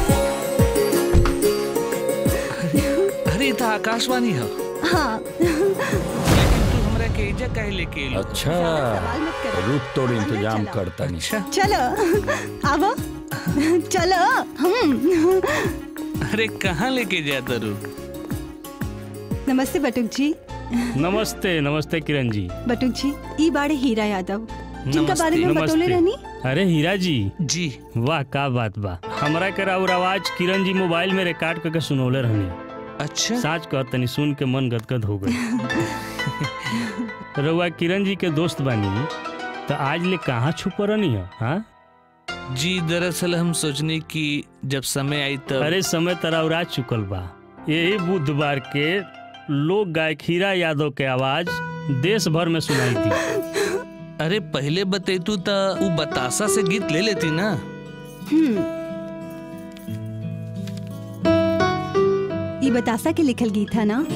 अरे अरे तो आकाशवाणी है हाँ तू हमरा के एजा काहे लेके एलो अच्छा रुक तोड़ इंतजाम करता नहीं चलो आवो चलो हम अरे कहाँ लेके जाता रू नमस्ते बटुक जी नमस्ते नमस्ते किरण जी बटुक जी ई बाड़े हीरा यादव जिनका बारे में बतौले रहनी अरे हीरा जी जी वाह का बात बा हमरा के राउर आवाज किरण जी मोबाइल में रिकॉर्ड करके सुनौले रहनी अच्छा साच कह तनी सुन के मन गदगद हो गई रउआ किरण जी के दोस्त बानी तो आज ले कहाँ छुप रहनी है हाँ जी दरअसल हम सोचने की जब समय आई तब अरे समय तरा उड़ा चुकल बा यही बुधवार के लोक गायक हीरा यादव के आवाज देश भर में सुनाई थी अरे पहले बतेतू तो वो बतासा से गीत ले लेती ना ई बतासा के लिखल गीत है ना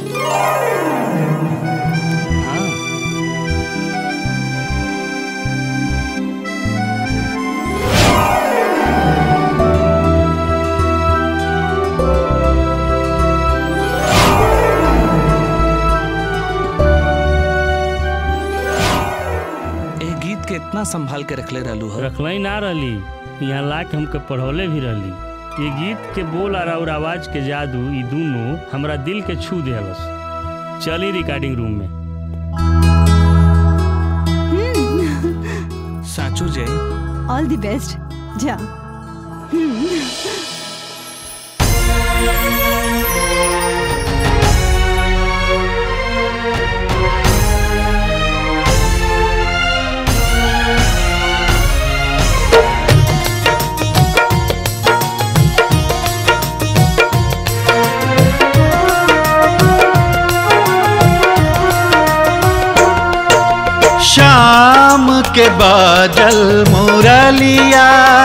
ए गीत के इतना संभाल के रखले रहलू है रखलई ना रहली यहाँ ला के हमके पढ़ौले भी रहली ये गीत के बोल और और आवाज के जादू ई दोनों हमरा दिल के छू देहलस चली रिकॉर्डिंग रूम में साचू जय ऑल द बेस्ट जा हम्म। शाम के बादल मुरलिया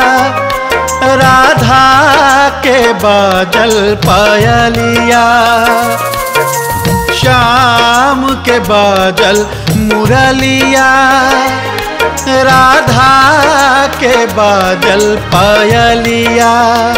राधा के बादल पायलिया शाम के बादल मुरलिया राधा के बादल पायलिया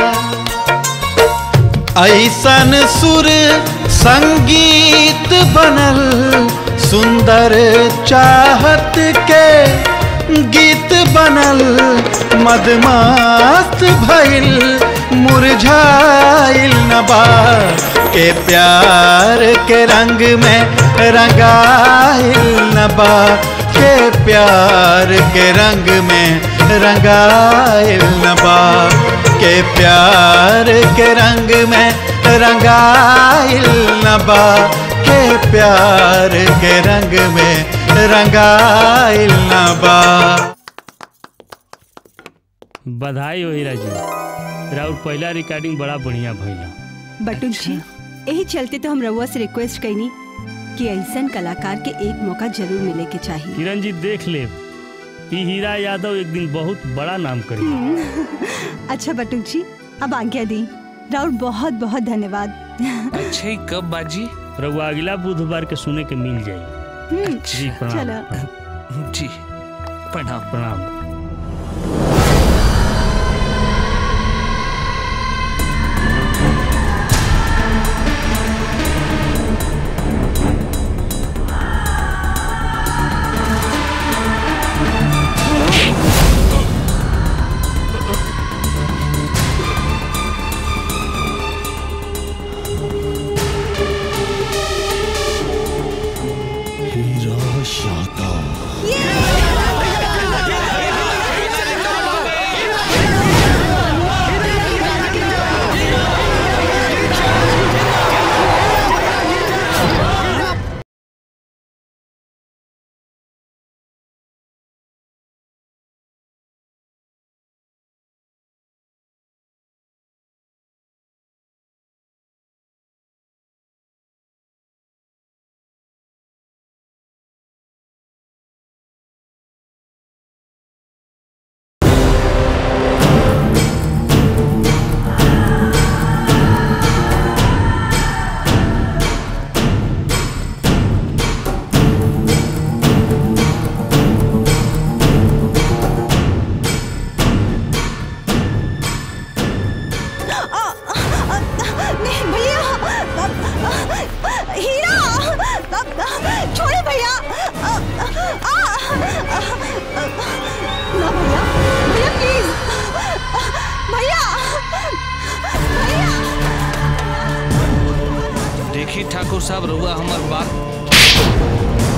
ऐसन सुर संगीत बनल सुंदर चाहत के गीत बनल मदमास्त भइल मुरझाइल नबा के प्यार के रंग में रंगाइल नबा के प्यार के रंग में रंगाइल नबा के प्यार के रंग में रंगाइल नबा के प्यार के रंग में रंगाइल नबा बधाई हो हीरा जी राउर पहला रिकॉर्डिंग बड़ा बढ़िया भइला बटुक जी यही चलते तो हम रउआ से रिक्वेस्ट कैनी कि ऐसन कलाकार के एक मौका जरूर मिले के चाहिए किरण जी देख ले ई हीरा यादव एक दिन बहुत बड़ा नाम करी हम्म। अच्छा बटुक जी अब आज्ञा दी राउर बहुत बहुत धन्यवाद अच्छा ही कब बाजी रउआ अगला बुधवार के सुने के मिल जाई हम्म, जी प्रणाम चलो जी प्रणाम प्रणाम हीरा यादव नहीं भैया हीरा छोड़े भैया ना भैया भैया प्लीज भैया देखी ठाकुर साहब रउआ हमार बात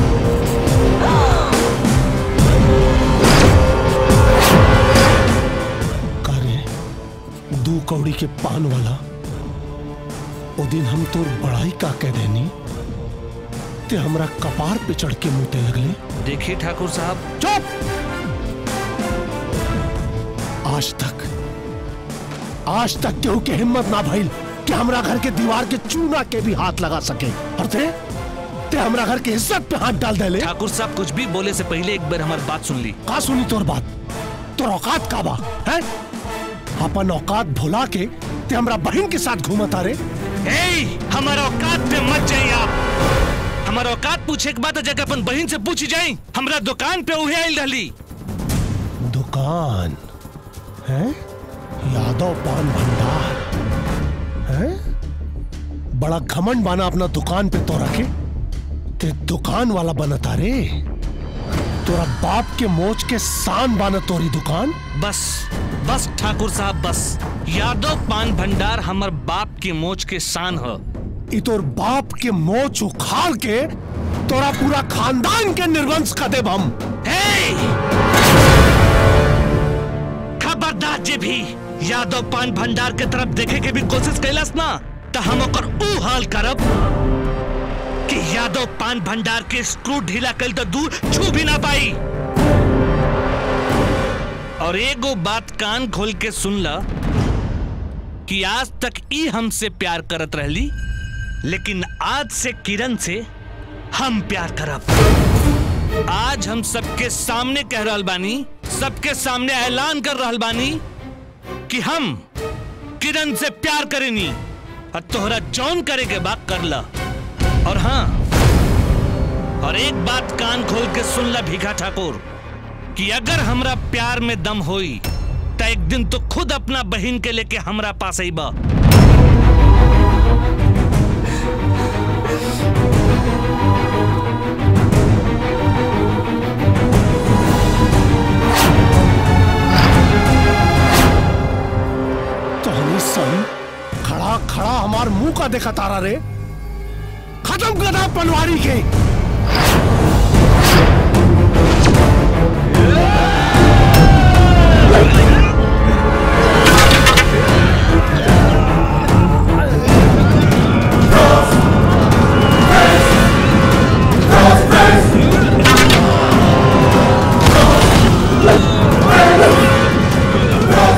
कारे दू कौड़ी के पान वाला ओ दिन हम तोर बड़ाई का कह देनी ते हमरा कपार पे चढ़ के मुते लगले देखी ठाकुर साहब चुप आज तक आज तक केहू के हिम्मत ना भइल कि हमरा घर के दीवार के चूना के भी हाथ लगा सके और ते ते हमरा घर के इज्जत पे हाथ डाल देले ठाकुर साहब कुछ भी बोले से पहले एक बार हमारी बात सुन ली का सुनी तोर बात तोर औकात का बा है अपन औकात भुला के ते हमरा बहन के साथ घूमता रे ए हमारा औकात पे मत जाइए आप हमारा औकात पूछे के बाद जगह अपन बहन से पूछी जाई हमरा दुकान पे उहे आइल रहली दुकान है यादव पान भंडार है बड़ा घमंड बाना अपना दुकान पे तो रखे ते दुकान वाला बनता रे तोरा बाप के मोच के सान बाना तोरी दुकान बस बस ठाकुर साहब बस यादव पान भंडार हमर बाप के मोच के शान ह ई तोर बाप के मोच उखाड़ के तोरा पूरा खानदान के निर्वंश कर देब हम खबरदार जे भी यादव पान भंडार के तरफ देखे के भी कोशिश कैलस ना तो हम ओकर ऊ हाल करब कि यादव पान भंडार के स्क्रू ढीला कल तो दूर छू भी ना पाई और एगो बात कान खोल के सुन ला कि आज तक ई हमसे प्यार करत रहली लेकिन आज से किरण से हम प्यार करब आज हम सबके सामने कह रहल बानी सबके सामने ऐलान कर रहल बानी कि हम किरण से प्यार करेनी और तोहरा जौन करे के बात कर ला और हाँ और एक बात कान खोल के सुन ला भीखा ठाकुर कि अगर हमरा प्यार में दम होई तो एक दिन तो खुद अपना बहन के लेके हमरा पास आईबा तो हनी सन खड़ा खड़ा हमार मुंह का देखा तारा रे खत्म कर पनवारी के Cross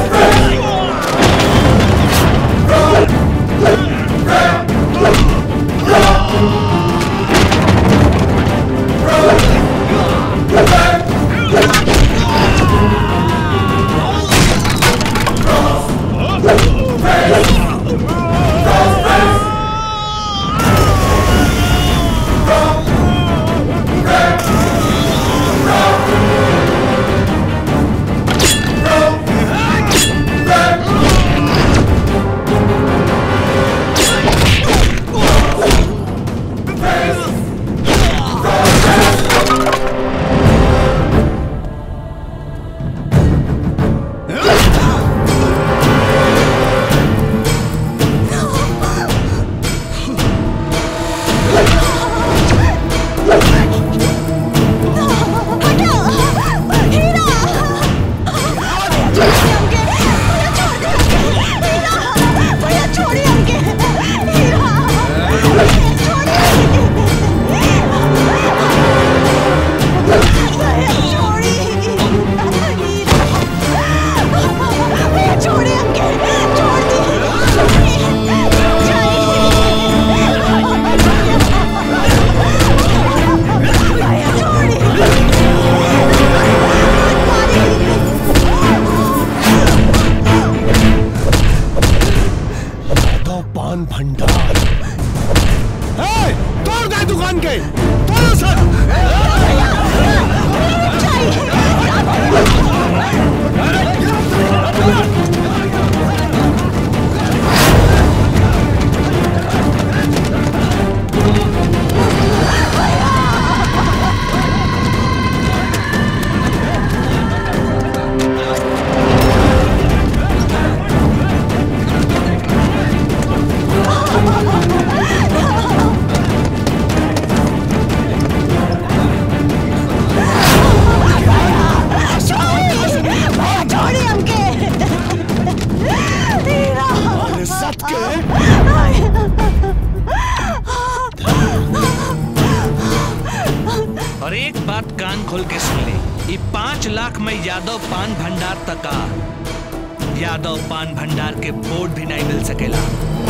पाँच लाख में यादव पान भंडार तका यादव पान भंडार के बोर्ड भी नहीं मिल सकेला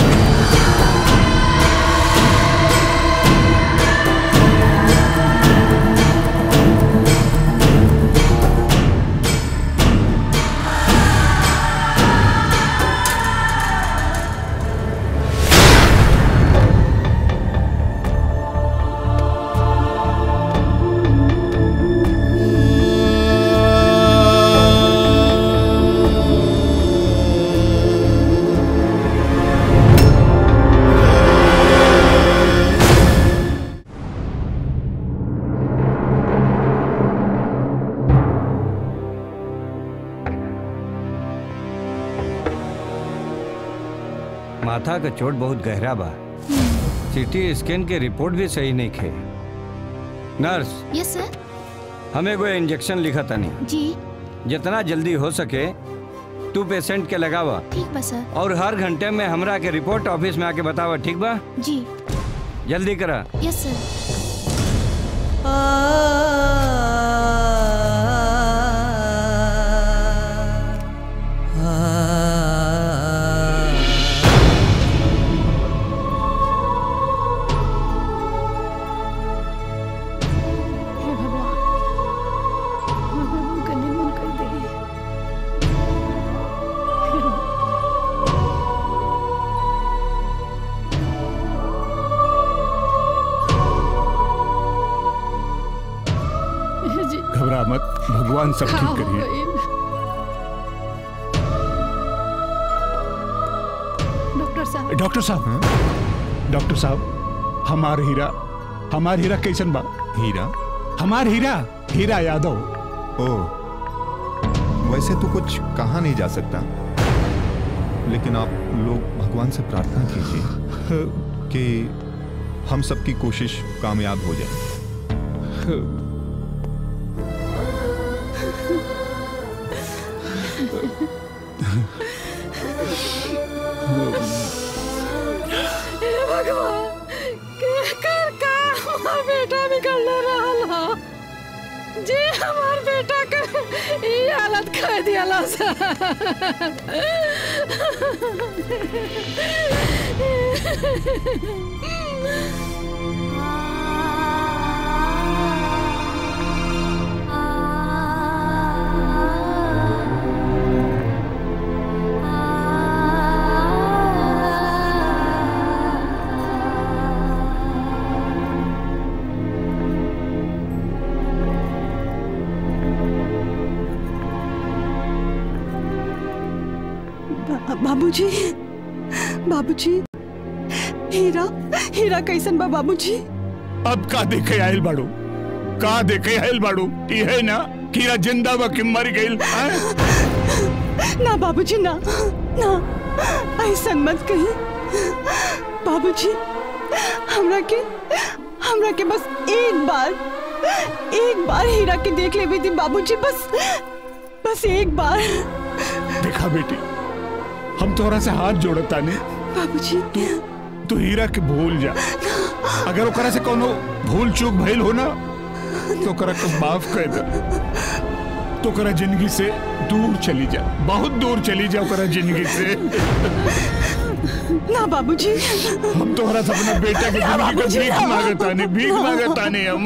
माथा का चोट बहुत गहरा बा सीटी स्कैन के रिपोर्ट भी सही नहीं खे नर्स यस सर हमें एगो इंजेक्शन लिखा तनी जी जितना जल्दी हो सके तू पेशेंट के लगावा ठीक बा सर और हर घंटे में हमरा के रिपोर्ट ऑफिस में आके बतावा ठीक बा जी जल्दी करा यस सर हे भगवान भगवान का निर्मूल कर दे जी घबरा मत भगवान सब हाँ, ठीक हो करिए गई। डॉक्टर साहब डॉक्टर साहब डॉक्टर साहब हमार हीरा हमार हीरा कैसन बा हीरा हमार हीरा हीरा यादव ओ वैसे तो कुछ कहा नहीं जा सकता लेकिन आप लोग भगवान से प्रार्थना कीजिए कि हम सबकी कोशिश कामयाब हो जाए हे भगवान के कर का हमार बेटा बिगड़ रहल हो जी हमार बेटा के ई हालत कर दिया बा- बाबूजी बाबूजी हीरा हीरा कैसन बा बाबूजी अब का देखे आयल बाड़ू का देखे आयल बाड़ू ये है ना कीरा जिंदा बा कि मर गइल हैं? ना बाबूजी ना ना ऐसा मत कही बाबूजी हमरा के हमरा के बस एक बार एक बार हीरा के देख ले थी बाबूजी बस बस एक बार देखा बेटी हम तोहरा से हाथ जोड़ता ने बाबूजी तू तू हीरा के भूल जा अगर ओकरा से कोनो भूल चूक भइल हो ना तो ओकरा के माफ कर दे तो ओकरा जिंदगी से दूर चली जा बहुत दूर चली जा ओकरा जिंदगी से ना बाबूजी हम तोहरा से अपना बेटा के ना, जिंदगी का बाबूजी, भीख ना। मांगता ने भीख मांगता ने हम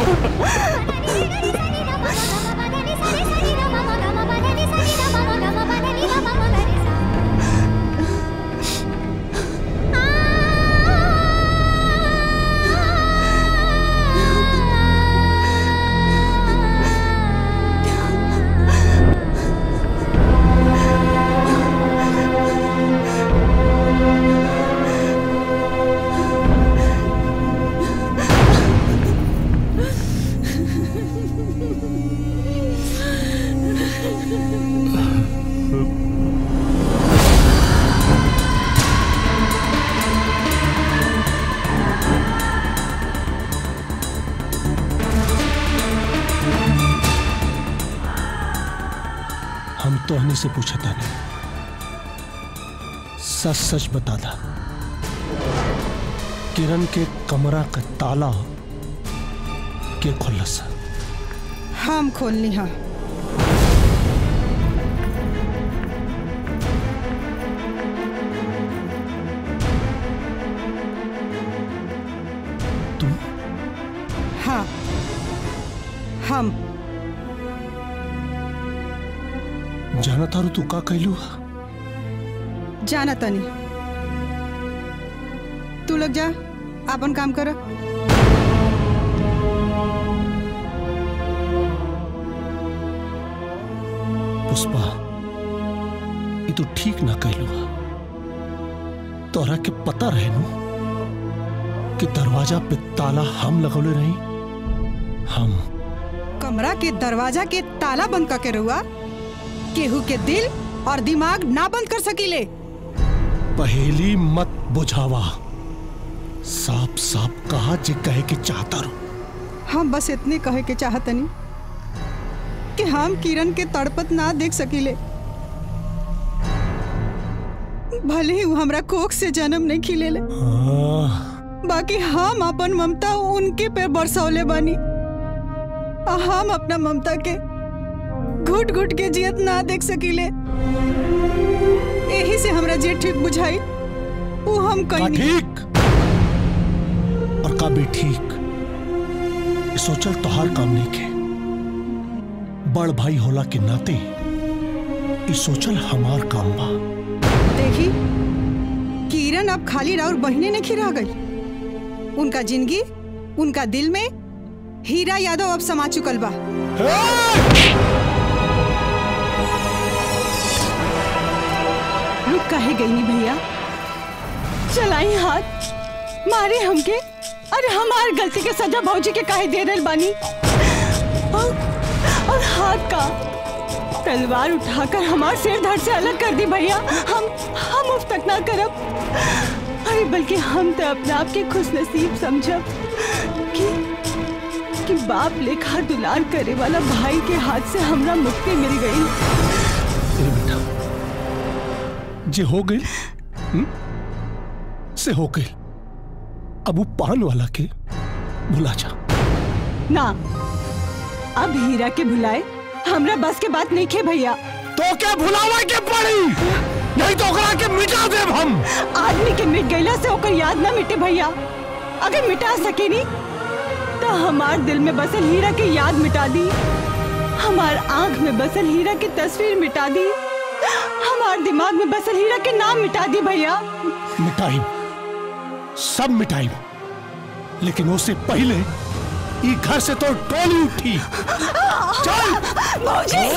हम तोहनी से पूछा था नहीं सच सच बता था किरण के कमरा का ताला के खुलस हम खोलनी हाँ जाना तारू तू का कहलू जाना तनी तू लोग जा अपन काम कर पुष्पा ये तो ठीक ना कहलू तोरा के पता रहे नु कि दरवाजा पे ताला हम लगौले रही हम कमरा के दरवाजा के ताला बंद करके रहुआ केहू के दिल और दिमाग ना बंद कर सकीले पहेली मत बुझावा साफ साफ कहा जे कहे के चाहता रू हम बस इतने कहे के चाहतनी कि हम किरण के तड़पत ना देख सकीले भले ही वो हमरा कोख से जन्म नहीं खिलेले बाकी हम अपन ममता उनके पे बरसौले बानी आ हम अपना ममता के घुट घुट के जियत ना देख सकीले यही से हमरा जे ठीक बुझाई वो हम कहीं ठीक और का भी ठीक ये सोचल तोहार काम नहीं के बड़ भाई होला के नाते ये सोचल हमार काम बा देखी किरण अब खाली राउर बहने नहीं खिरा गई उनका जिंदगी उनका दिल में हीरा यादव अब समा चुकल बा रुक काहे गई नी भैया चलाई हाथ मारे हमके अरे हमार गलती के सजा भौजी के काहे दे रहे बानी और, और हाथ का तलवार उठाकर हमार सिर धड़ से अलग कर दी भैया हम हम उफ तक ना करब अरे बल्कि हम तो अपने आप के खुश नसीब समझब कि कि बाप लेखा दुलार करे वाला भाई के हाथ से हमरा मुक्ति मिल गई जे हो गई हम्म? से हो गई अब वो पान वाला के भुला जा ना अब हीरा के भुलाए हमरा बस के बात नहीं खे भैया तो क्या भुलावा के पड़ी नहीं तो ओकरा के मिटा देब हम आदमी के मिट गईला से ओकर याद ना मिटे भैया अगर मिटा सके नी तो हमार दिल में बसल हीरा की याद मिटा दी हमार आंख में बसल हीरा की तस्वीर मिटा दी हमार दिमाग में बसल हीरा के नाम मिटा दी भैया मिटाई सब मिटाई लेकिन उससे पहले ई घर से तो टोली उठी चल भौजी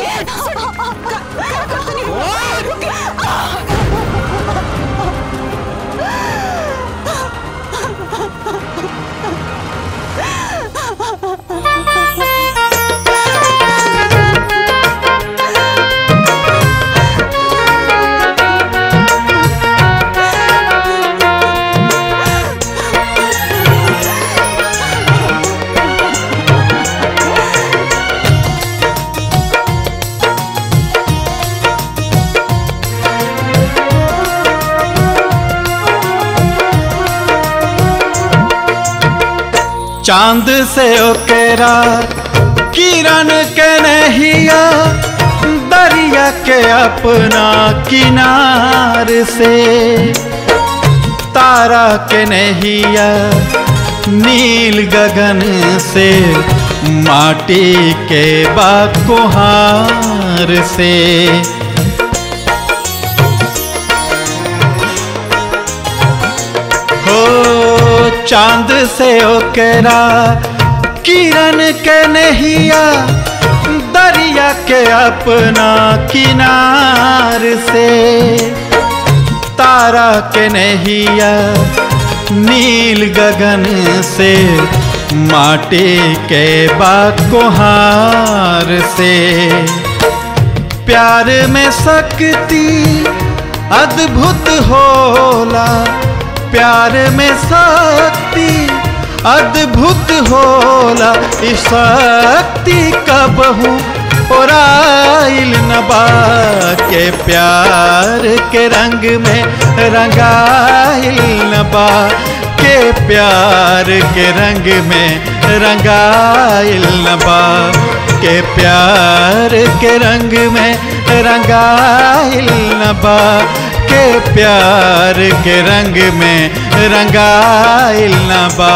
चांद से ओकेरा किरण के नहिया दरिया के अपना किनार से तारा के नहिया नील गगन से माटी के बाकुहार से हो चांद से ओकेरा किरण के नहिया दरिया के अपना किनार से तारा के नहिया नील गगन से माटी के बाकुहार से प्यार में शक्ति अद्भुत होला प्यार में शक्ति अद्भुत होला ई शक्ति कबहू ओराइल नबा के प्यार के रंग में रंगाइल नबा के प्यार के रंग में रंगाइल नबा के प्यार के रंग में रंगाइल नबा के प्यार के रंग में रंगाइल नबा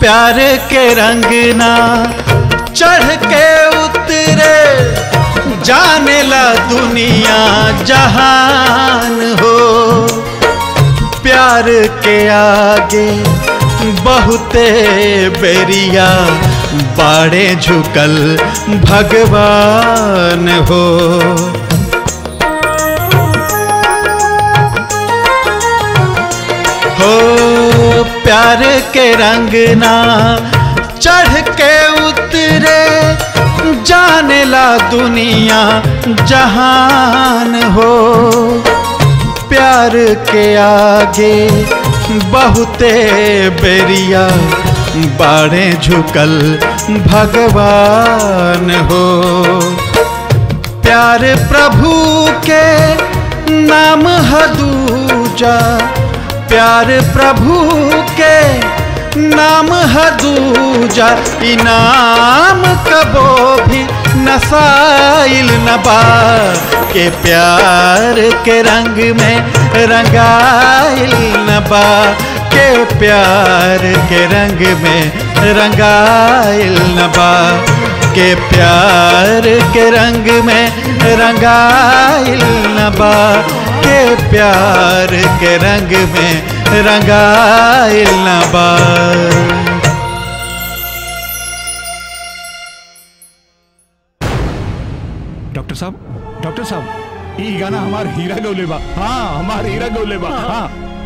प्यार के रंगना चढ़ के उतरे जाने ला दुनिया जहान हो प्यार के आगे बहुते बेरिया बाड़े झुकल भगवान हो हो प्यार के रंगना चढ़ के उतरे जाने ला दुनिया जहान हो प्यार के आगे बहुते बेरिया बाड़े झुकल भगवान हो प्यार प्रभु के नाम हदूजा प्यार प्रभु के नाम हदूजा इनाम कबो भी नसाइल नबा के प्यार के रंग में रंगाइल नबा के प्यार के रंग में रंगाइल नबा के प्यार के रंग में रंगाइल नबा के प्यार के रंग में रंगाइल नबा डॉक्टर साहब डॉक्टर साहब ई गाना हमार हीरा गौले बा हाँ हमार हीरा गौले बा हाँ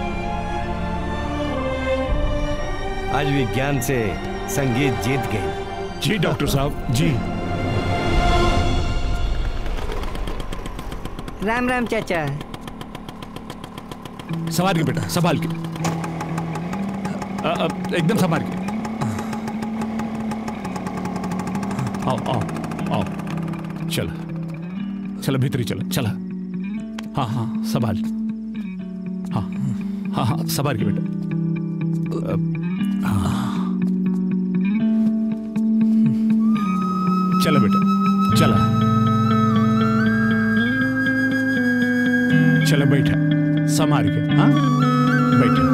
आज विज्ञान से संगीत जीत गई जी डॉक्टर साहब जी राम राम चाचा संभाल के बेटा संभाल के अ, अ, एकदम संभाल के आओ आओ आओ चलो चलो भीतरी चलो चला हाँ हाँ संभाल हाँ हाँ हाँ संभाल के बेटा अ, हाँ। चलो बेटा चला चलो बैठा संभाल के हाँ बैठा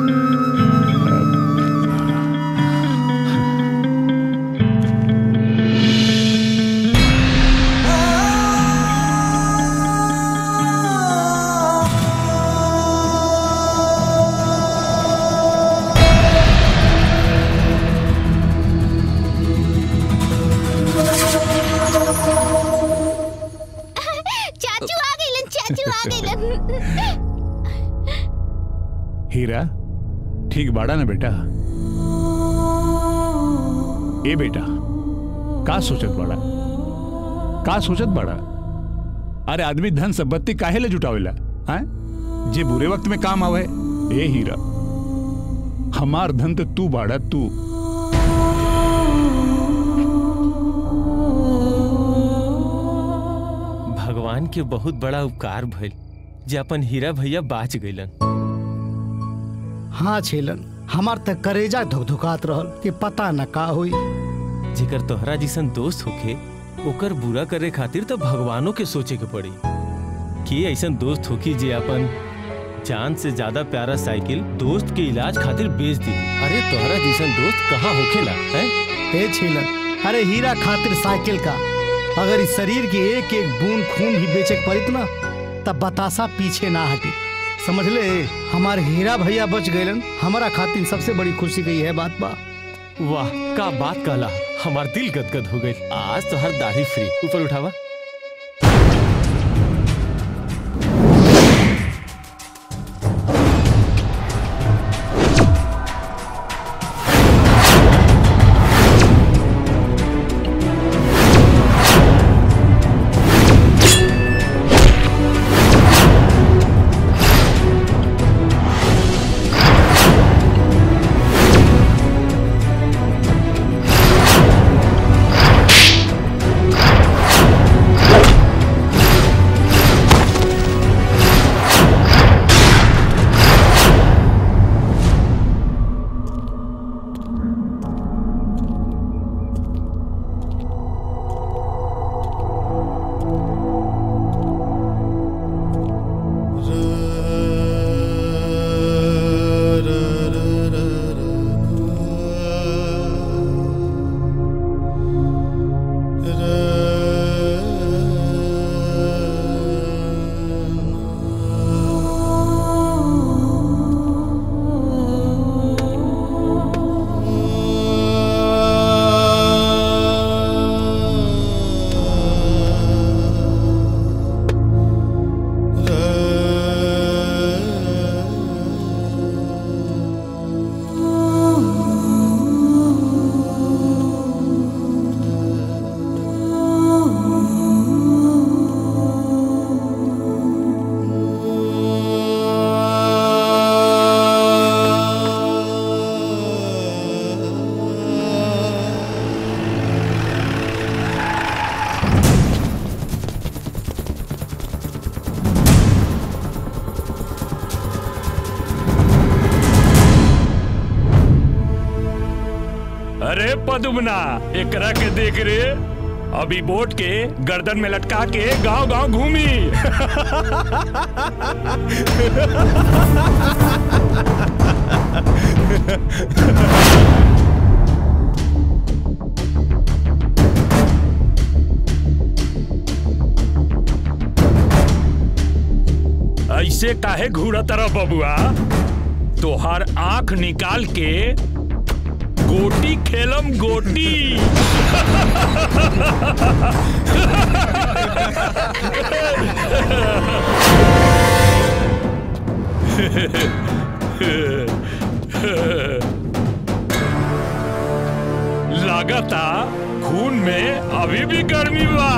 चाचू आ गइलन चाचू आ गइलन हीरा ठीक बाड़ा ना बेटा ए बेटा का सोचत बाड़ा का सोचत बाड़ा अरे आदमी धन संपत्ति काहे ले जुटावेला हैं जे बुरे वक्त में काम आवे ए हीरा हमार धन तो तू बाड़ा तू भगवान के बहुत बड़ा उपकार भइल जे अपन हीरा भैया बाच गइलन हाँ छेलन हमार तक करेजा धुकधुकात रहल कि पता न का हुई जेकर तोहरा जिसन दोस्त होखे ओकर बुरा करे खातिर तो भगवानों के सोचे के पड़ी कि ऐसन दोस्त होखी जे अपन जान से ज्यादा प्यारा साइकिल दोस्त के इलाज खातिर बेच दी अरे तोहरा जिसन दोस्त कहाँ होखेला हैं हे छेलन अरे हीरा खातिर साइकिल का अगर इस शरीर की एक एक बूंद खून भी बेचे के पड़ित ना तब बतासा पीछे ना हटी समझ ले हमारे हीरा भैया बच गए हमारा खातिर सबसे बड़ी खुशी की यह बात बा वाह का बात कहला हमार दिल गदगद हो गई आज तो हर दाढ़ी फ्री ऊपर उठावा बदुमना एकरा के देख रे अभी बोट के गर्दन में लटका के गांव गांव घूमी ऐसे काहे घूरा तरह बबुआ तोहार आंख निकाल के गोटी खेलम गोटी लागता खून में अभी भी गर्मी बा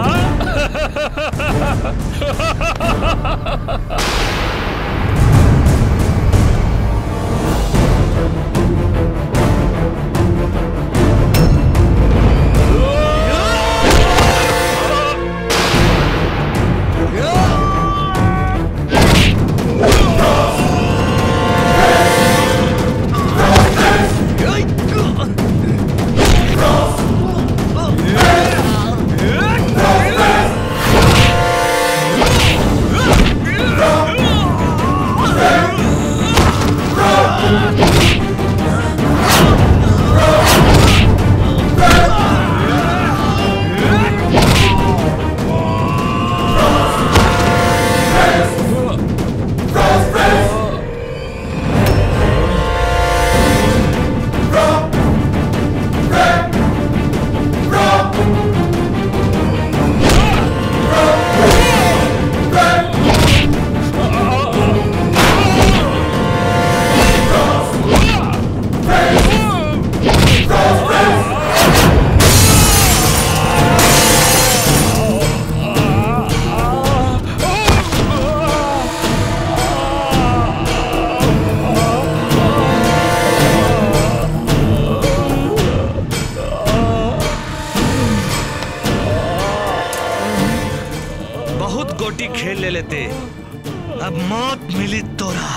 बहुत गोटी खेल ले लेते अब मौत मिली तोरा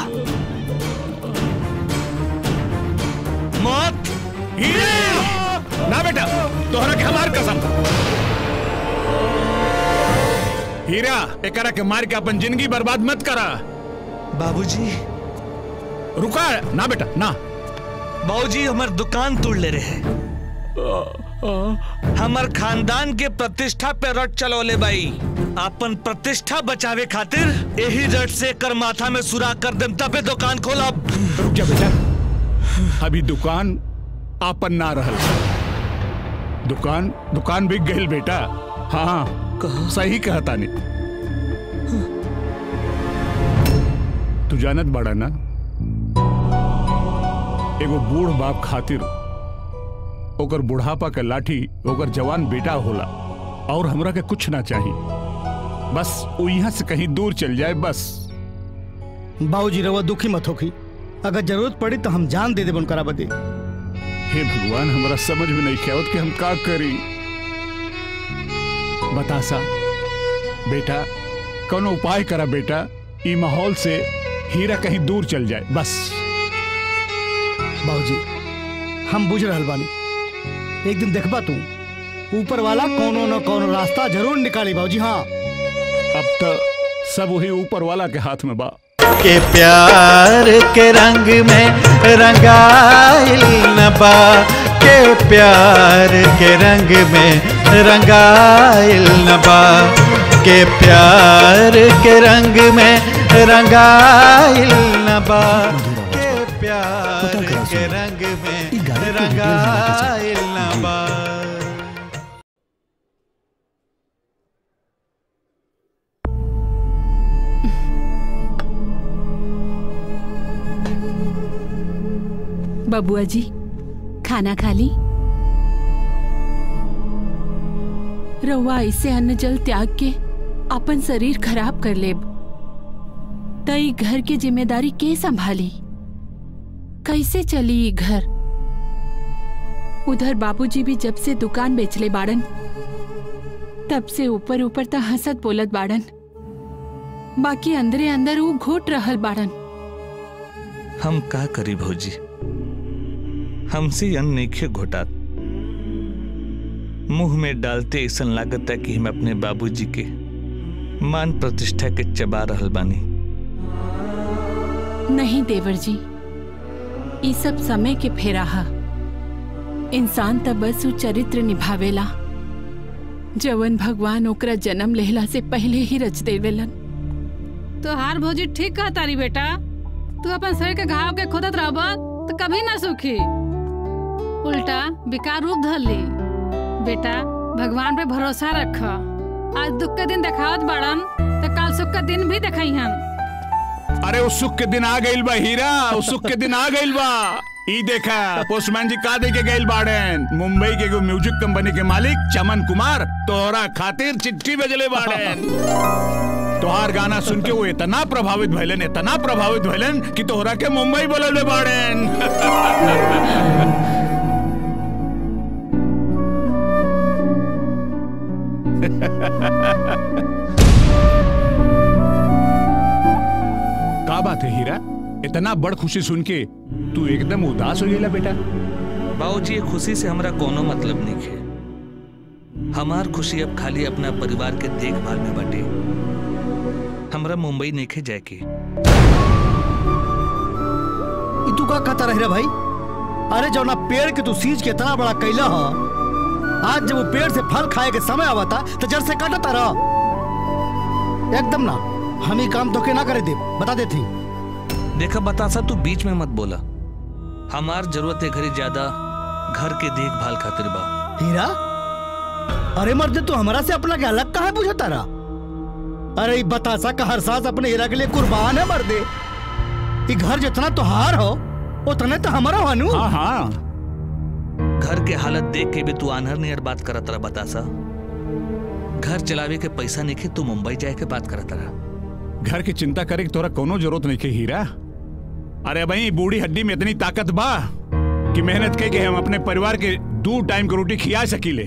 मौत ना बेटा तोहरा के हमार कसम हीरा एकरा के मार के अपन जिंदगी बर्बाद मत करा बाबूजी रुका ना बेटा ना बाबूजी हमार दुकान तोड़ ले रहे हमार खानदान के प्रतिष्ठा पे रट चलौले बाई अपन प्रतिष्ठा बचावे खातिर यही रट से कर माथा में सुराख कर देम तबे दुकान खोलब रुक जा बेटा अभी दुकान आपन ना रहल दुकान दुकान बिक गई बेटा हाँ सही कहता नहीं तू जानत बड़ा ना एगो बूढ़ बाप खातिर ओकर बुढ़ापा के लाठी ओकर जवान बेटा होला और हमरा के कुछ ना चाहिए बस वो यहाँ से कहीं दूर चल जाए बस बाबूजी रवा दुखी मत होखी अगर जरूरत पड़ी तो हम जान दे देबन करा बदे हे भगवान हमरा समझ में नहीं आवत कि हम का करी बता सा बेटा कोनो उपाय करा बेटा ई माहौल से हीरा कहीं दूर चल जाए बस बाबूजी हम बुझ रहल बानी एक दिन देखबा तू ऊपर वाला कोनो न कोनो रास्ता जरूर निकाली बाबूजी हाँ अब तो सब वही ऊपर वाला के हाथ में बा के प्यार के रंग में रंगाइल नबा के प्यार के रंग में रंगाइल नबा के प्यार के रंग में रंगाइल नबा के प्यार के रंग में रंगाइल नबा बबुआ जी खाना खा ली रउआ ऐसे अन्न जल त्याग के अपन शरीर खराब कर लेब तई घर के जिम्मेदारी के संभाली कैसे चली ई घर उधर बाबूजी भी जब से दुकान बेचले बाड़न तब से ऊपर ऊपर त हंसत बोलत बाड़न बाकी अंदरे अंदर वो घोट रहल बाड़न हम का करी भौजी हमसे अन्न नइखे घोटात मुंह में डालते ऐसा लागत है कि हम अपने बाबूजी के मान प्रतिष्ठा के चबा रहल बानी नहीं देवर जी ई सब समय के फेराहा इंसान त बस उ चरित्र निभावेला जवन भगवान ओकरा जन्म लेहला से पहले ही रच देवेलन तो हार भौजी ठीक कहा तारी बेटा तू अपन शरीर के घाव के खोदत रहब तो कभी ना सुखी उल्टा विकार रूप धर ली बेटा भगवान पे भरोसा रख आज दुख के दिन देखावत बाड़न तो कल सुख के दिन भी देखइहन अरे उस सुख के दिन आ गइल बा हीरा उस सुख के दिन आ गइल बा ई देखा पोस्टमैन जी का दे के गइल बाड़न मुंबई के एगो म्यूजिक कंपनी के मालिक चमन कुमार तोहरा खातिर चिट्ठी भेजले बाड़न तोहार गाना सुन के वो इतना प्रभावित भइलन इतना प्रभावित भइलन कि तोहरा के मुंबई बोलले बाड़न का बात है हीरा इतना बड़ खुशी सुन के तू एकदम उदास हो गया बेटा बाबूजी ये खुशी से हमरा कोनो मतलब नहीं है हमार खुशी अब खाली अपना परिवार के देखभाल में बटे हमरा मुंबई नहीं जाए के ई तू का कहता रह रे भाई अरे जौना पेड़ के तू सींच के इतना बड़ा कैला ह आज जब वो पेड़ से फल खाए के समय आवता तो जड़ से काटता रह एकदम ना हम ही काम तो के ना करे दे बता देती देखा बतासा तू बीच में मत बोला हमार जरूरत है घरी ज्यादा घर के देखभाल खातिर बा हीरा अरे मर्द तू हमारा से अपना के अलग कहा पूछता रहा अरे ई बतासा का हर सांस अपने हीरा के लिए कुर्बान है मर्दे ई घर जितना तुहार हो उतने तो हमारा हनु हाँ हाँ घर के हालत देख के भी तू आनहर नियर बात करत रहा बतासा घर चलावे के पैसा नहीं खे तू मुंबई जाए के बात करत रहा घर की चिंता करे के तोरा कोनो जरूरत नहीं के हीरा अरे भाई बूढ़ी हड्डी में इतनी ताकत बा कि मेहनत के के हम अपने परिवार के दो टाइम की रोटी खिया सकीले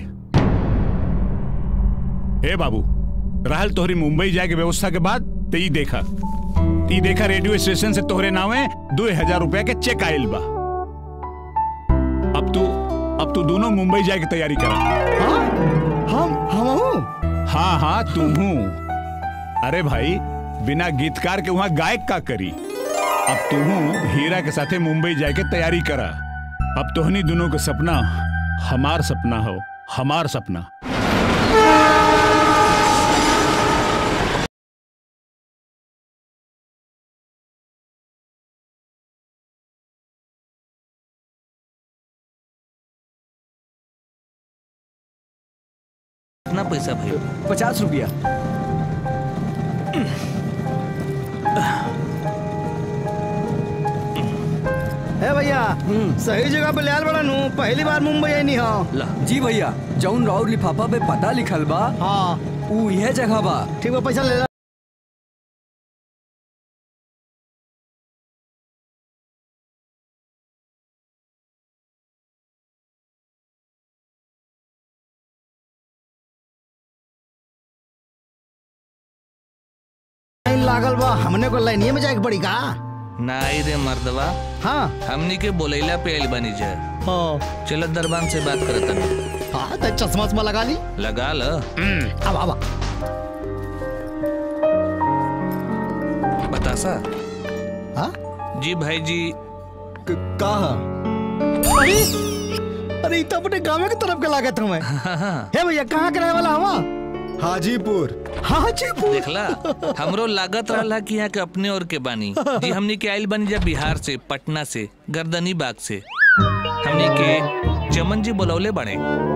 ए बाबू रहल तोहरी मुंबई जाए के व्यवस्था के बाद ते ई देखा ती देखा रेडियो स्टेशन से तोहरे नावे दो हजार रुपया के चेक आयल बा अब तू अब तू दोनों मुंबई जाए की तैयारी करा हम हम हाँ हाँ तुम हूँ अरे भाई बिना गीतकार के वहाँ गायक का करी अब तू हीरा के साथे मुंबई जाए के तैयारी करा अब तोहनी दोनों का सपना हमार सपना हो हमार सपना कितना पैसा भाई पचास रुपया है भैया सही जगह पे लियाल बड़ा नू पहली बार मुंबई आई नहीं हो जी भैया जौन राउर लिफाफा पे पता लिखल बा हाँ ऊ यह जगह बा ठीक बा पैसा ले ला लाइन लागल बा हमने को लाइनिए में जाए के पड़ी का नाई रे मर्दवा हाँ हमनी के बोलैला पे आइल बनी जा हाँ चलो दरबान से बात करत हनी हाँ तो चश्मा उश्मा लगा ली लगा ल अब अब बतासा हाँ जी भाई जी कहा अरे अरे ई तो अपने गाँव के तरफ के लागत हूँ मैं हे भैया कहाँ के रहे वाला हवा हाजीपुर हाजीपुर देखला हमरो लागत रहला कि यहाँ के अपने और के बानी जी हमनी के आइल बनी जा बिहार से पटना से गर्दनी बाग से हमनी के चमन जी बुलौले बने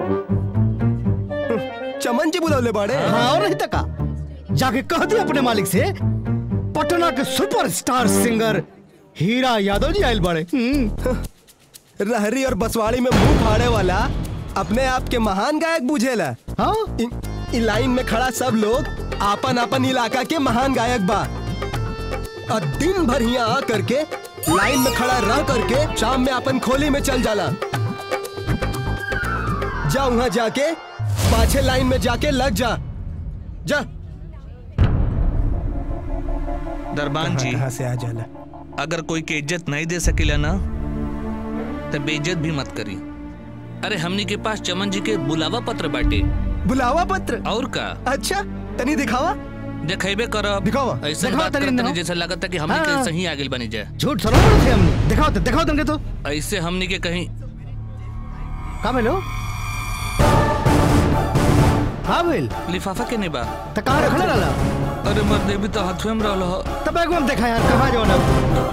चमन जी बुलौले बाड़े हाँ और नहीं तका जाके कह दी अपने मालिक से पटना के सुपरस्टार सिंगर हीरा यादव जी आयल बाड़े रहरी और बसवाड़ी में मुंह फाड़े वाला अपने आप के महान गायक बुझेला हाँ इ, इ लाइन में खड़ा सब लोग आपन आपन इलाका के महान गायक बा और दिन भर यहाँ आ करके लाइन में खड़ा रह करके शाम में अपन खोली में चल जाला जा वहां जाके पाछे लाइन में जाके लग जा जा दरबान जी कहाँ से आ जाला अगर कोई के इज्जत नहीं दे सकेला ना तो बेइज्जत भी मत करी अरे हमनी के पास चमन जी के बुलावा पत्र बाटे बुलावा पत्र और का अच्छा तनी दिखावा देखेबे करब दिखावा ऐसा दिखावा बात तनी करत ना। नहीं जैसे लगता है कि हमनी हाँ। के सही आगे बनी जाए झूठ थोड़ा बोलत है हमने दिखाओ तो दिखाओ तुमके तो ऐसे हमनी के कहीं का भेलो का भेल लिफाफा के नहीं बा त कहाँ रखले रहला अरे मर्दे भी तो हाथवे में रहल हो तब एगो हम देखा यार कहाँ जो ना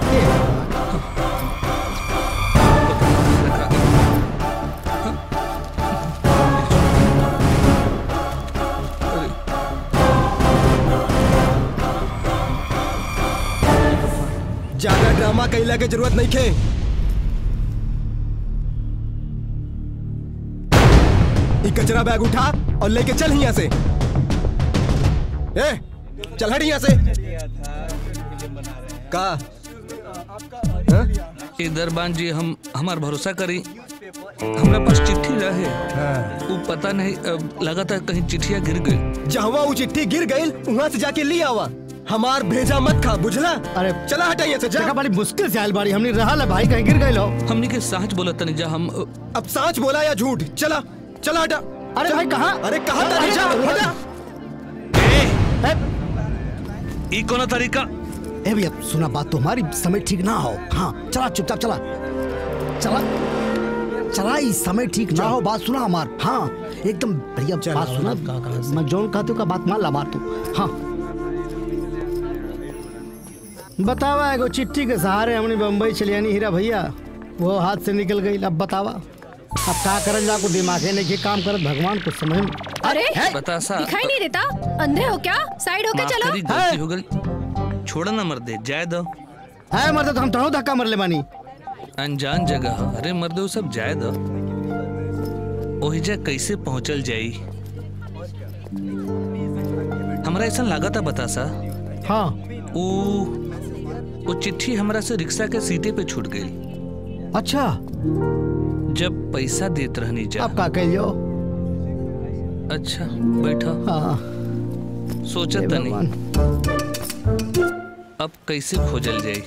ज्यादा ड्रामा कैला के जरूरत नहीं खे ई कचरा बैग उठा और लेके चल यहाँ से ए चल हट यहाँ से का इधर बान जी हम हमार भरोसा करी हमरा पास चिट्ठी रहे वो पता नहीं अब लगा था कहीं चिट्ठिया गिर गई जहाँ वो चिट्ठी गिर गई वहाँ से जाके ले आवा हमार भेजा मत खा बुझला अरे चला हटा यहाँ से जा जगह बड़ी मुश्किल से आयल बाड़ी हमने रहा है भाई कहीं गिर गए लो हमनी के सच बोला तनी जा हम अब सच बोला या झूठ चला चला हटा अरे चल। भाई कहाँ अरे कहाँ अरे जा जा, हटा ई कोनो तरीका ए भैया सुना बात तो हमारी समय ठीक ना हो हाँ चला चुपचाप चला चला चला इस समय ठीक ना हो बात सुना हमार हाँ एकदम भैया बात सुना मैं जौन कहते हो का बात मान ला बात तू हाँ बतावा एगो चिट्ठी के सहारे हमने बम्बई चली आनी हीरा भैया वो हाथ से निकल गई अब बतावा अब का करल जा को दिमागे नहीं के काम करत भगवान को समझ में अरे बता सा दिखाई नहीं देता अंधे हो क्या साइड होके माफ चलो करी गलती हो गई छोड़ ना मर्दे जाए दो है मर्द तो हम तो धक्का मर ले बानी अनजान जगह ह। अरे मर्दे वो सब जाए दो ओहिजा कैसे पहुंचल जाई हमरा ऐसा लागत बता सा हाँ वो वो चिट्ठी हमरा से रिक्शा के सीटे पे छूट गई अच्छा जब पैसा देत रहनी जा अब का कहियो अच्छा बैठो हाँ सोचत तनी अब कैसे खोजल जाई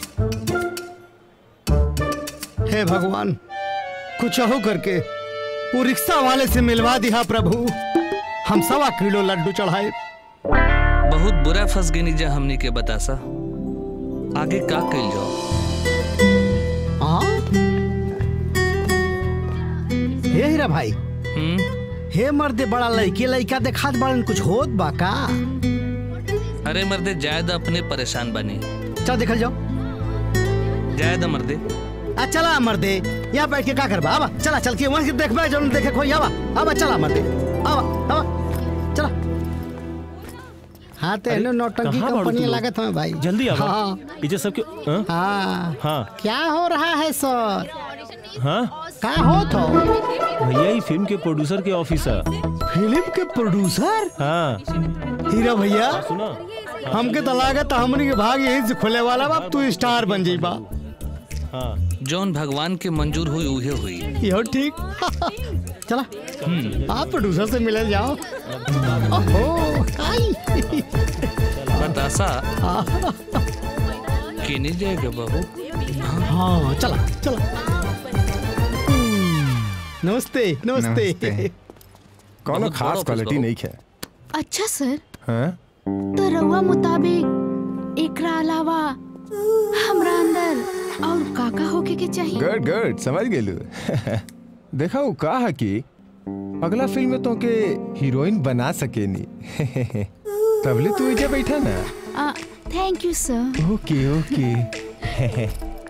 हे भगवान कुछ हो करके वो रिक्शा वाले से मिलवा दिया प्रभु हम सवा किलो लड्डू चढ़ाए बहुत बुरा फंस गई जा हमनी के बतासा आगे का कइल जाओ हाँ हे हीरा भाई हे मर्दे बड़ा लड़के लड़का देखात बड़न कुछ होत बा का अरे मर्दे जायद अपने परेशान बनी चल देखल जाओ जायद मर्दे आ चला मर्दे यहाँ बैठ के का करबा आवा चला चल के वहाँ से देखबा जो देखे कोई आवा आवा चला मर्दे आवा आवा चला हाँ तो अरे, एनो नौटंकी कहाँ बाड़ू कंपनी तुम लोग? लागत हमें भाई जल्दी आओ हाँ इजे सबके हाँ? हाँ हाँ क्या हो रहा है सर हाँ का हो तो भैया ही फिल्म के प्रोड्यूसर के ऑफिसर फिल्म के प्रोड्यूसर हाँ हीरा भैया सुना हमके तो लागत है हमनी के भाग यहीं से खुले वाला बा तू स्टार बन जाइबा हाँ जौन भगवान के मंजूर हुई उहे हुई यो ठीक चला आप प्रोड्यूसर से मिले जाओ ओहो काई बतासा केने जाएगा बाबू हाँ चला चला नमस्ते नमस्ते कोनो बहुत खास बड़ा क्वालिटी ऑफिस नहीं है अच्छा सर हाँ? तो रउआ मुताबिक एकरा अलावा हमरा अंदर और काका होके के चाहिए गुड गुड समझ गेलू देखा वो का है कि अगला फिल्म में तो के हीरोइन बना सकेनी तबले तू इजा बैठा ना थैंक यू सर ओके ओके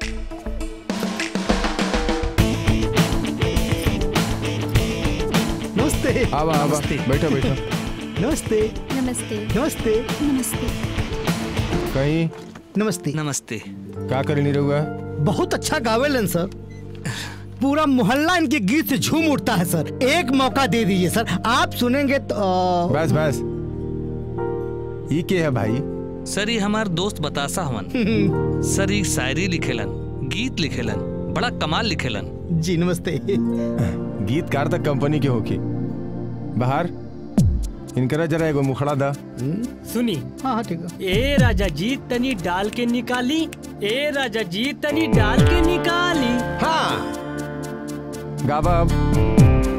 नमस्ते आवा आवा बैठो बैठो नमस्ते नमस्ते नमस्ते नमस्ते कहीं नमस्ते नमस्ते का करे नहीं रहुआ बहुत अच्छा गावेलन सर पूरा मोहल्ला इनके गीत से झूम उठता है सर एक मौका दे दीजिए सर आप सुनेंगे तो बस बस ये के है भाई सर ये हमार दोस्त बतासा हमन सर ये शायरी लिखेलन गीत लिखेलन बड़ा कमाल लिखेलन जी नमस्ते गीतकार तक कंपनी के होके बाहर इनकरा जरा एगो मुखड़ा दा सुनी हाँ हाँ ठीक है ए राजा जी तनी डाल के निकाली ए राजा जी तनी डाल के निकाली हाँ गाबा अब